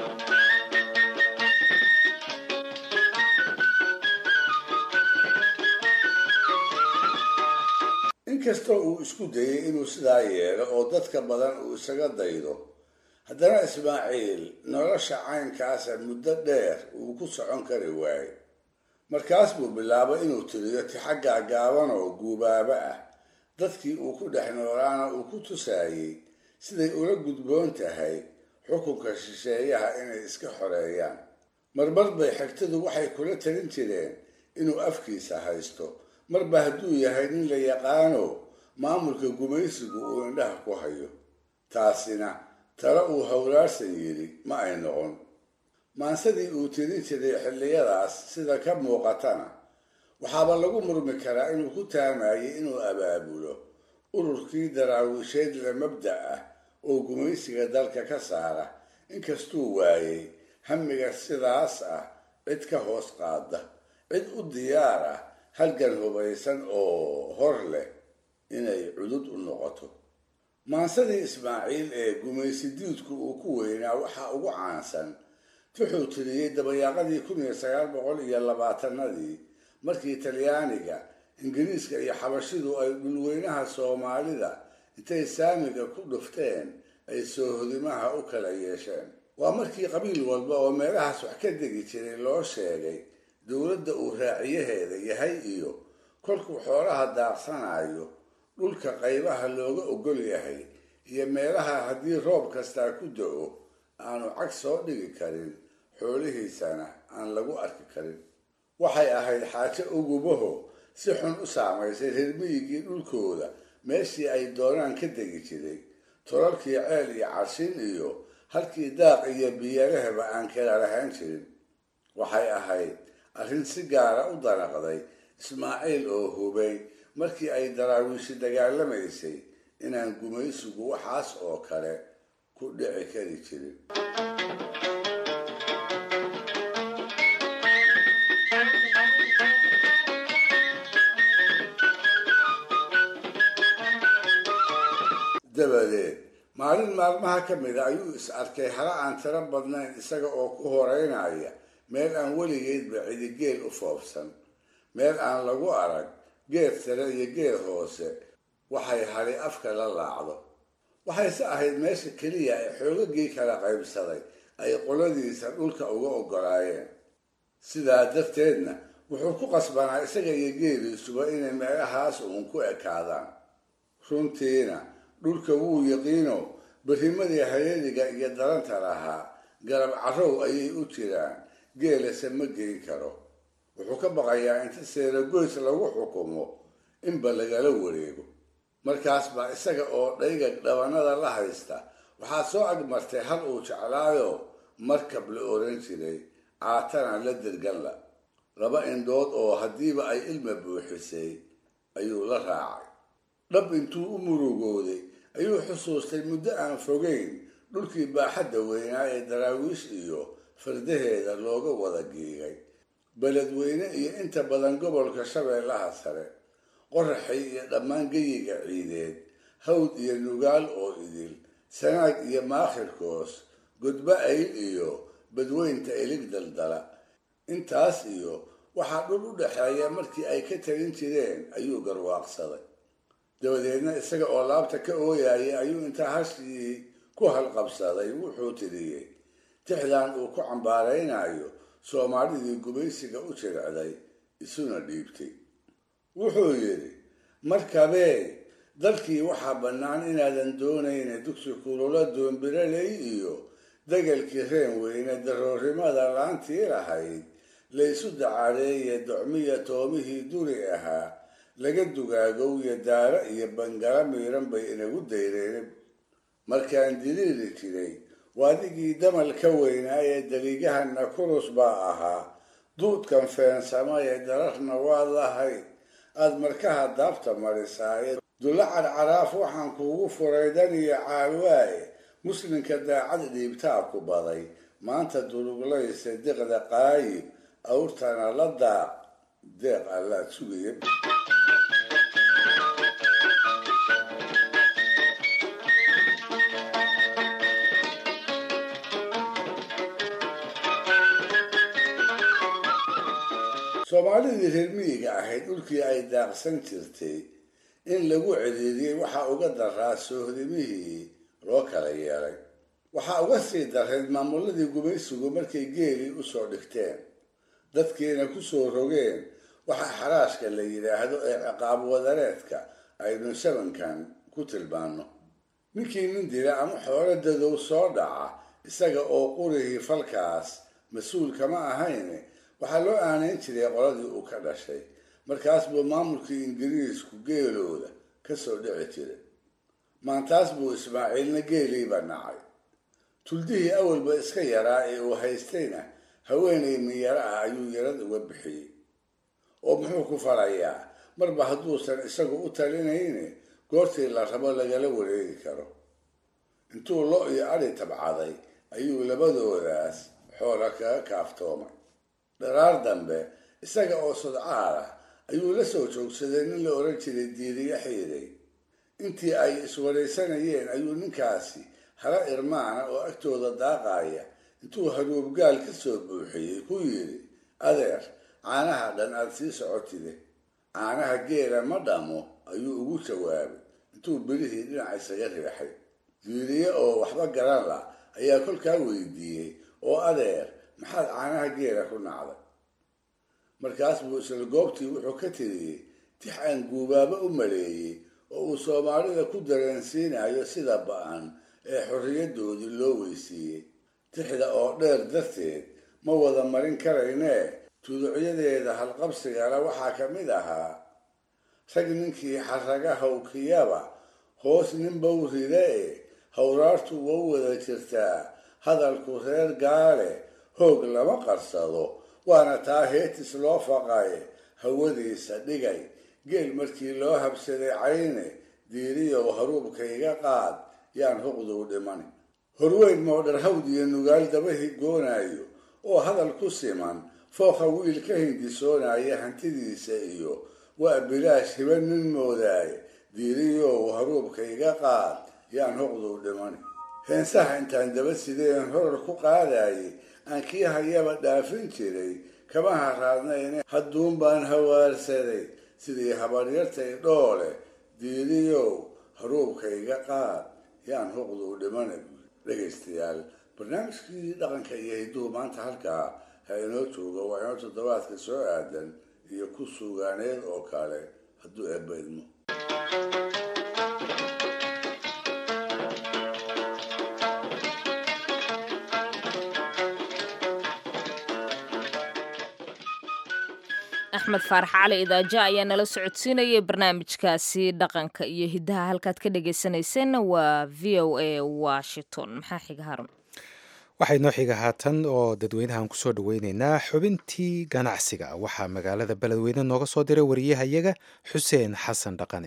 inkastoo uu isku dayay inuu sidaa yeelo oo dadka badan uu isaga daydo haddana ismaaciil nolosha caynkaasa muddo dheer uu ku socon kari waayey markaas buu bilaabay inuu tiriyo tixaggaa gaaban oo guubaaba ah dadkii uu ku dhex noolaana uu ku tusaayey siday ula gudboon tahay xukunka shisheeyaha inay iska xoreeyaan marmar bay xigtadu waxay kula talin jireen inuu afkiisa haysto marba hadduu yahay nin la yaqaano maamulka gumaysigu uu indhaha ku hayo taasina tale uu howlaarsan yidhi ma ay noqon maansadii uu tirin jiray xilliyadaas sida ka muuqatana waxaaba lagu murmi karaa inuu ku taamayay inuu abaabulo ururkii daraawiisheed la mabda ah oo gumaysiga dalka ka saara inkastuu waayey hamiga sidaas ah cid ka hoos qaada cid u diyaar ah halgan hubaysan oo hor leh inay cudud u noqoto maansadii ismaaciil ee gumaysi diidku uu ku weynaa waxaa ugu caansan wuxuu tiriyey dabayaaqadii kun iyo sagaal boqol iyo labaatanadii markii talyaaniga ingiriiska iyo xabashidu ay dhulweynaha soomaalida intay saamiga ku dhufteen ay soohodimaha u kala yeesheen waa markii qabiil walba oo meelahaas wax ka degi jiray loo sheegay dowladda uu raaciyaheeda yahay iyo kolkuu xoolaha daaqsanayo dhulka qaybaha looga ogol yahay iyo meelaha haddii roob kastaa ku da-o aanu cag soo dhigi karin xoolihiisana aan lagu arki karin waxay ahayd xaajo ugubaho si xun u saamaysay reermiyigii dhulkooda meeshii ay doonaan ka degi jiray tolalkii ceel iyo carshin iyo halkii daaq iyo biyarahaba aan kala lahaan jirin waxay ahayd arrin si gaara u danaqday ismaaciil oo hubay markii ay daraawiishi dagaalamaysay inaan gumaysigu waxaas oo kale ku dhici kari jirin dabadeed maalin maalmaha ka mida ayuu is arkay hala aan tiro badnayn isaga oo ku horeynaya meel aan weligeedba cidigeel u foobsan meel aan lagu arag geed sare iyo geed hoose waxay hali afka la laacdo waxayse ahayd meesha keliya ee xoogagii kala qaybsaday ay qoladiisa dhulka uga ogolaayeen sidaa darteedna wuxuu ku qasbanaa isaga iyo geeliisuba inay meelahaas uun ku ekaadaan runtiina dhulka wuu yaqiino berimadii hayadiga iyo daranta lahaa garab carrow ayay u jiraan geelase ma geyn karo wuxuu ka baqayaa inta seeragoys lagu xukumo inba lagala wareego markaas baa isaga oo dhayga dhabanada la haysta waxaa soo agmartay hal uu jeclaayo markab la oran jiray caatana la dirganla laba indhood oo haddiiba ay ilma buuxisay ayuu la raacay dhab intuu u murugooday ayuu xusuustay muddo aan fogeyn dhulkii baaxadda weynaa ee daraawiish iyo fardaheeda looga wada giigay beledweyne iyo inta badan gobolka shabeellaha sare qoraxay iyo dhammaan geyiga ciideed hawd iyo nugaal oo idil sanaag iyo maakhirkoos gudbo ayl iyo badweynta ilig daldala intaas iyo waxaa dhul u dhexeeya markii ay ka talin jireen ayuu garwaaqsaday dabadeedna isaga oo laabta ka ooyayay ayuu intaa hashii ku halqabsaday wuxuu tiriyey tixdan uu ku cambaaraynayo soomaalidii gubaysiga u jiricday isuna dhiibtay wuxuu yidhi markabee dalkii waxaa bannaan inaadan doonayna dugsi kulula doombiraley iyo degelkii reen weyne daroorimada laantii lahayd laysu dacareeye docmiya toomihii duri ahaa laga dugaagowya daara iyo bangala miiran bay inagu dayreen markaan diliili jiray waadigii damal ka weynaa ee daliigahana kurus baa ahaa duudkan feensama ee dararna waad lahayd aada markaha daabta marisaaye dulla carcaraaf waxaan kuugu furay dan iyo caalwaaye muslimka daacad dhiibtaa ku baday maanta duruglaysa deqda qaayib awrtana la daaq deeq allaad sugaya soomaalidii reer miyiga ahayd dhulkii ay daaqsan jirtay in lagu ciriiriyey waxaa uga daraa soohdimihii loo kala yeelay waxaa uga sii dareed maamuladii gumaysigu markay geelii usoo dhigteen dadkiina kusoo rogeen waxaa xaraashka la yidhaahdo ee ciqaab wadareedka aynu shabankan ku tilmaano ninkii nin dila ama xoolo dadow soo dhaca isaga oo qurihii falkaas mas-uul kama ahayn waxaa loo aanayn jiray qoladii uu ka dhashay markaas buu maamulkii ingiriisku geelooda kasoo dhici jiray maantaas buu ismaaciilna geeliiba nacay tuldihii awalba iska yaraa ee uu haystayna haweenay miyaro ah ayuu yarad uga bixiyey oo muxuu ku falayaa marba hadduusan isagu u talinayne goortii la rabo lagala wareegi karo intuu lo iyo adhi tabcaday ayuu labadoodaas xoola kaga kaaftoomay dharaar dambe isaga oo sodcaal ah ayuu la soo joogsaday nin la oran jiray diiriye xiiday intii ay iswaraysanayeen ayuu ninkaasi hala irmaana oo agtooda daaqaya intuu haruubgaal ka soo buuxiyey ku yidhi adeer caanaha dhan aada sii socotide caanaha geela ma dhamo ayuu ugu jawaabay intuu bilihii dhinaca isaga riixay diiriye oo waxba garan la ayaa kolkaa weydiiyey oo adeer maxaad caanaha geela ku nacday markaas buu isla goobtii wuxuu ka tiriyey tix aan guubaabo u maleeyey oo uu soomaalida ku dareensiinayo sida ba-an ee xorriyadoodii loo weysiiyey tixda oo dheer darteed ma wada marin karaynee tuducyadeeda halqabsigana waxaa ka mid ahaa rag ninkii xaraga hawkiyaba hoos ninbow ride e hawraartu wau wada jirtaa hadalku reer gaale hoog lama qarsado waana taa heetis loo faqaye hawadiisa dhigay geel markii loo habsaday cayne diiriyow haruubkayga qaad yaan huqduu dhiman horweyn moodhar hawd iyo nugaal dabahi goonayo oo hadal ku siman fooqa wiil ka hindisoonaya hantidiisa iyo waa bilaash hiba nin moodaaye diiriyow haruubkayga qaad yaan huqduu dhiman heensaha intaan daba sideen horar ku qaadayay aan kii hayaba dhaafin jiray kama haraadnayne hadduun baan hawaarsaday sidii habaryartay dhoole diiriyow haruubkayga qaad yaan huqduu dhimana dhegaystayaal barnaamijkii dhaqanka iyo hidduhu maanta halkaa ha inoo joogo waa inoo toddobaadka soo aadan iyo ku suugaaneed oo kale hadduu eebbaydmo axmed faarax cali idaaja ayaa nala socodsiinayay barnaamijkaasi dhaqanka iyo hiddaha halkaad ka dhagaysanayseena waa v o a washington maxaa xiga harun waxay noo xiga haatan oo dadweynahan kusoo dhaweyneynaa xubintii ganacsiga waxaa magaalada beledweyne nooga soo diray wariyahayaga xuseen xasan dhaqane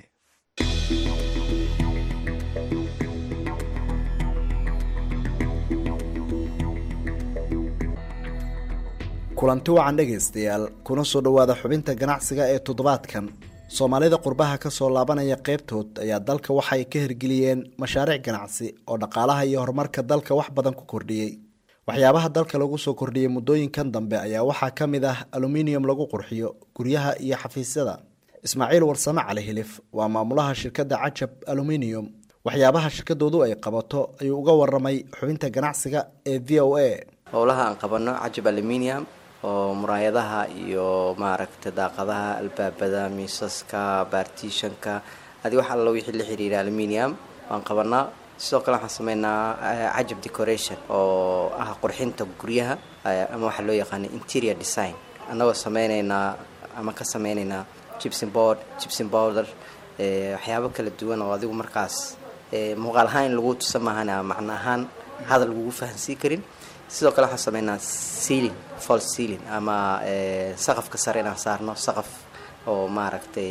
kulanti wacan dhegaystayaal kuna soo dhowaada xubinta ganacsiga ee toddobaadkan soomaalida qurbaha ka soo laabanaya qaybtood ayaa dalka waxay ka hirgeliyeen mashaariic ganacsi oo dhaqaalaha iyo horumarka dalka wax badan ku kordhiyey waxyaabaha dalka lagu soo kordhiyey muddooyinkan dambe ayaa waxaa ka mid ah aluminium lagu qurxiyo guryaha iyo xafiisyada ismaaciil warsame cali hilif waa maamulaha shirkadda cajab aluminium waxyaabaha shirkadoodu ay qabato ayuu uga waramay xubinta ganacsiga ee v o a howlaha aan qabano cajab aluminium oo muraayadaha iyo maaragta daaqadaha albaabada miisaska baartiishanka adi wax alla wixii la xiriira aluminium waan qabanaa sidoo kale waxaan sameynaa cajab decoration oo ah qurxinta guryaha ama waxaa loo yaqaana interior design annagoo sameyneynaa ama ka sameyneynaa gibson board gibson powder waxyaabo kala duwan oo adigu markaas muuqaal ahaan in lagu tusa maahan macno ahaan hadal lagugu fahansiin karin sidoo kale waxaan sameynaa sealing false sealing ama saqafka sare inaan saarno saqaf oo maaragtay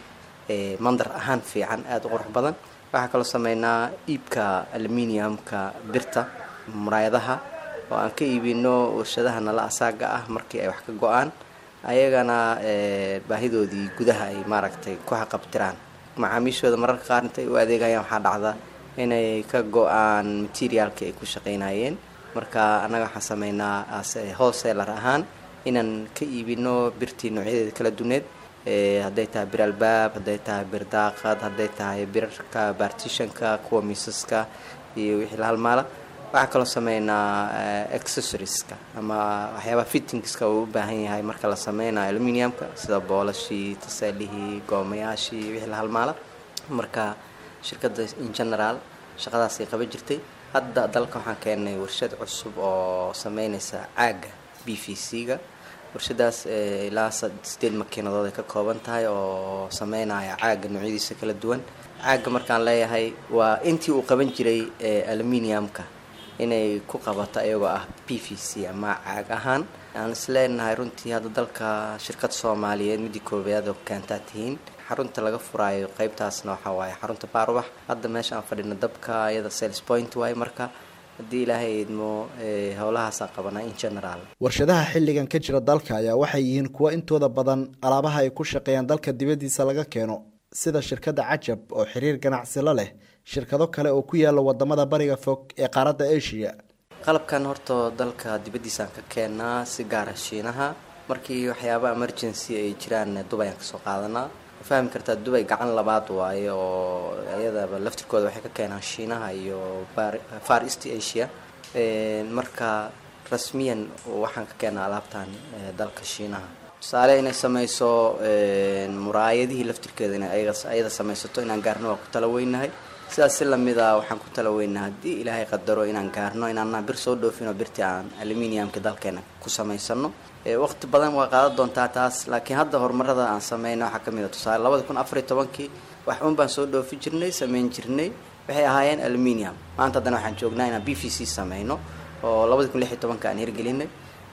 mandar ahaan fiican aada u qurux badan waxaa kaloo sameynaa iibka aluminiumka birta muraayadaha oo aan ka iibino warshadaha nala asaaga ah markii ay wax ka go-aan ayagana baahidoodii gudaha ay maaragtay ku xaqabtiraan macaamiishooda mararka qaar intay u adeegayaan waxaa dhacda inay ka go-aan materiaalkii ay ku shaqaynayeen marka annaga waxaan sameynaa wholesaler ahaan inaan ka iibino birtii noocyadeeda kala duneed hadday tahay bir albaab hadday tahay bir daaqad hadday tahay birarka baartishanka kuwa miisaska iyo wixii la halmaala waxaa kaloo sameynaa accessorieska ama waxyaabaha fittingska uu u baahan yahay marka la sameynayo aluminiumka sida boolashii taseelihii goomayaashii wixii la halmaala marka shirkadda in general shaqadaasay qaban jirtay hadda dalka waxaan keenay warshad cusub oo sameynaysa caaga b v c-ga warshadaas ilaa sideed makiinadood ay ka kooban tahay oo sameynaya caaga noocyadiisa kala duwan caaga markaan leeyahay waa intii uu qaban jiray aluminiumka inay ku qabato ayagoo ah b v c ama caag ahaan aan isleenahay runtii hadda dalka shirkad soomaaliyeed midii koobaad oo keentaa tihiin xarunta laga furaayo qeybtaasna waxaa waaye xarunta baarwax hadda meesha aan fadhino dabka iyada sales point waaye marka haddii ilaahay idmo howlahaasaan qabanaa in general warshadaha xilligan ka jira dalka ayaa waxay yihiin kuwo intooda badan alaabaha ay ku shaqeeyaan dalka dibaddiisa laga keeno sida shirkadda cajab oo xiriir ganacsi la leh shirkado kale oo ku yaala wadamada bariga fog ee qaaradda asia qalabkan horta dalka dibaddiisaan ka keenaa si gaara shiinaha markii waxyaaba emergency ay jiraan dubay aan kasoo qaadanaa fahmi kartaa dubay gacan labaad waaye oo iyadaba laftirkooda waxay ka keenaan shiinaha iyo far east asia marka rasmiyan waxaan ka keenaa alaabtan dalka shiinaha tusaale inay sameyso muraayadihii laftirkeeda inay ayada sameysato inaan gaarno waa ku tala weynahay sidaas si lamida waxaan ku tala weynahay haddii ilaahay qadaro inaan gaarno inaana bir soo dhoofino birtii aan aluminiumka dalkeena ku samaysano waqti badan waa qaadan doontaa taas laakiin hadda horumarada aan sameyna waxaa kamid a tusaale labada kun afar iyo tobankii wax un baan soo dhoofi jirnay sameyn jirnay waxay ahaayeen aluminium maanta haddana waxaan joognaa inaan b v c sameyno oo labada kun lix iyo tobanka aan hirgelinay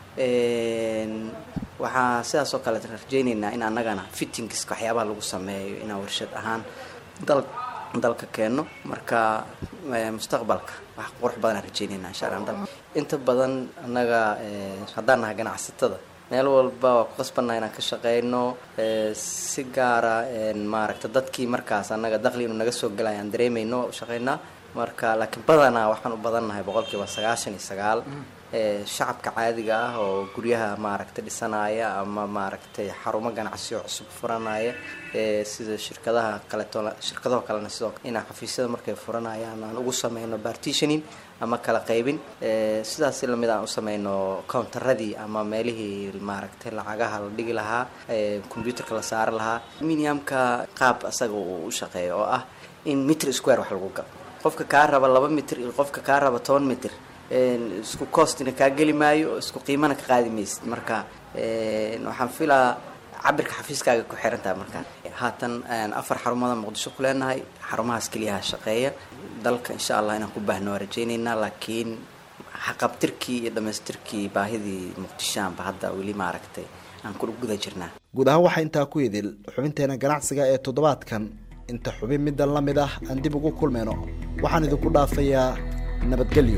waxaa sidaas oo kale rajeyneynaa in annagana fittingska waxyaabaha lagu sameeyo inaan warshad ahaan dal dalka keeno marka mustaqbalka wax qurux badan aan rajeyneynaa insha allah inta badan annaga haddaan nahay ganacsatada meel walba waa ku qasbannaha inaan ka shaqeyno si gaara maaragta dadkii markaas annaga daqli inuu naga soo galaya aan dareemeyno waa u shaqeynaa marka laakiin badanaa waxaan u badannahay boqolkiiba sagaashan iyo sagaal shacabka caadiga ah oo guryaha maaragtay dhisanaya ama maaragtay xarumo ganacsi oo cusub furanaya sida shirkadaha kaleeto shirkadaho kalena sidoo inaan xafiisyada markay furanayaan aan ugu sameyno partitioning ama kala qaybin sidaas lamid aan u sameyno countaradii ama meelihii maaragtay lacagaha la dhigi lahaa computerka la saari lahaa aluminiumka qaab asaga uu u shaqeeyo oo ah in mitr square wax lagu galo qofka kaa raba laba mitr iyo qofka kaa raba toban mitr isku costina kaa geli maayo isku qiimana ka qaadi maysid marka waxaan filaa cabirka xafiiskaaga ku xiran tahay markaa haatan afar xarumada muqdisho ku leenahay xarumahaas keliyaha shaqeeya dalka insha allah inaan ku baahno waa rajaynaynaa laakiin xaqabtirkii iyo dhamaystirkii baahidii muqdishoanba hadda weli maaragtay aan ku guda jirnaa guud ahaan waxaa intaa ku idil xubinteena ganacsiga ee toddobaadkan inta xubin middan la mid ah aan dib ugu kulmayno waxaan idinku dhaafayaa nabadgelyo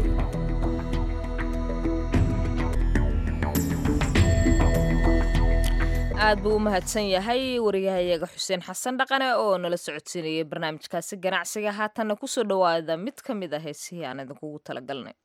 aad buu u mahadsan yahay wariyahayaga xuseen xasan dhaqane oo nala socodsiinayay barnaamijkaasi ganacsiga haatanna kusoo dhawaada mid ka mid ah heesihii aan idinkugu talagalnay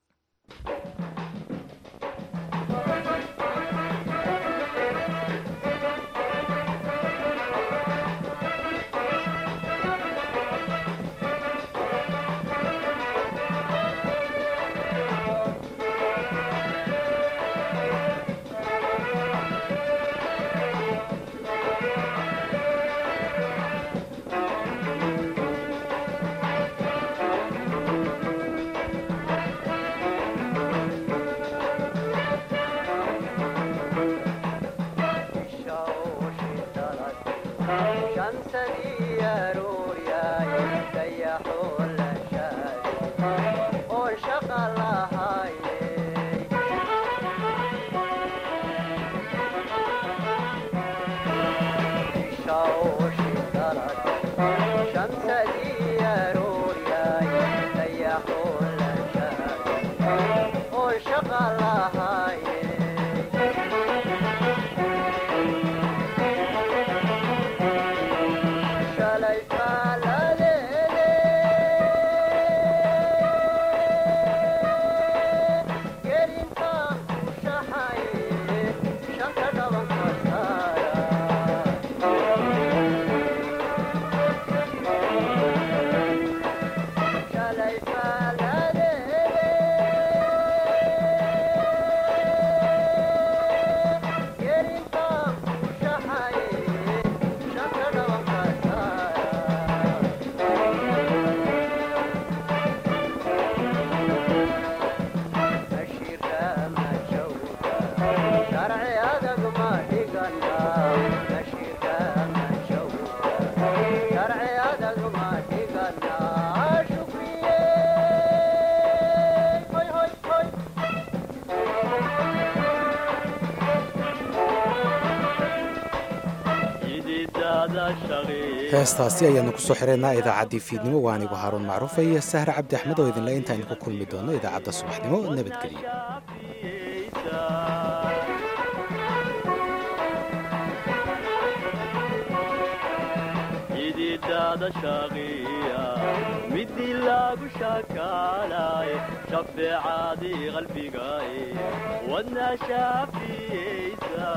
heestaasi ayaanu kusoo xireynaa idaacaddii fiidnimo waa anigu haaruun macruufa iyo sahre cabdi axmed oo idinle intaaynu ku kulmi doono idaacadda subaxnimo nabadgelyo midii lagu shakaalay shafeecadii qalbigae wadna shaafiyeysa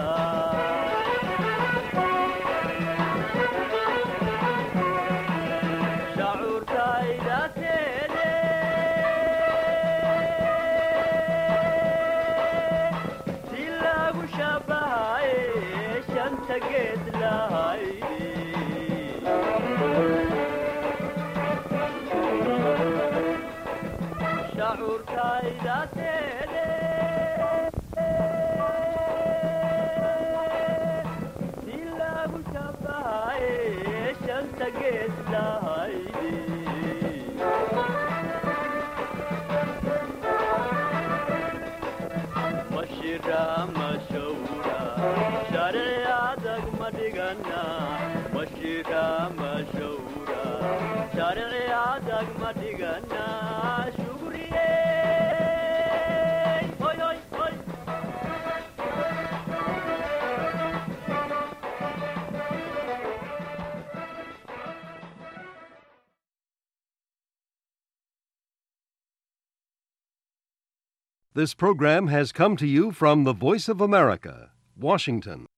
This program has come to you from the Voice of America, Washington.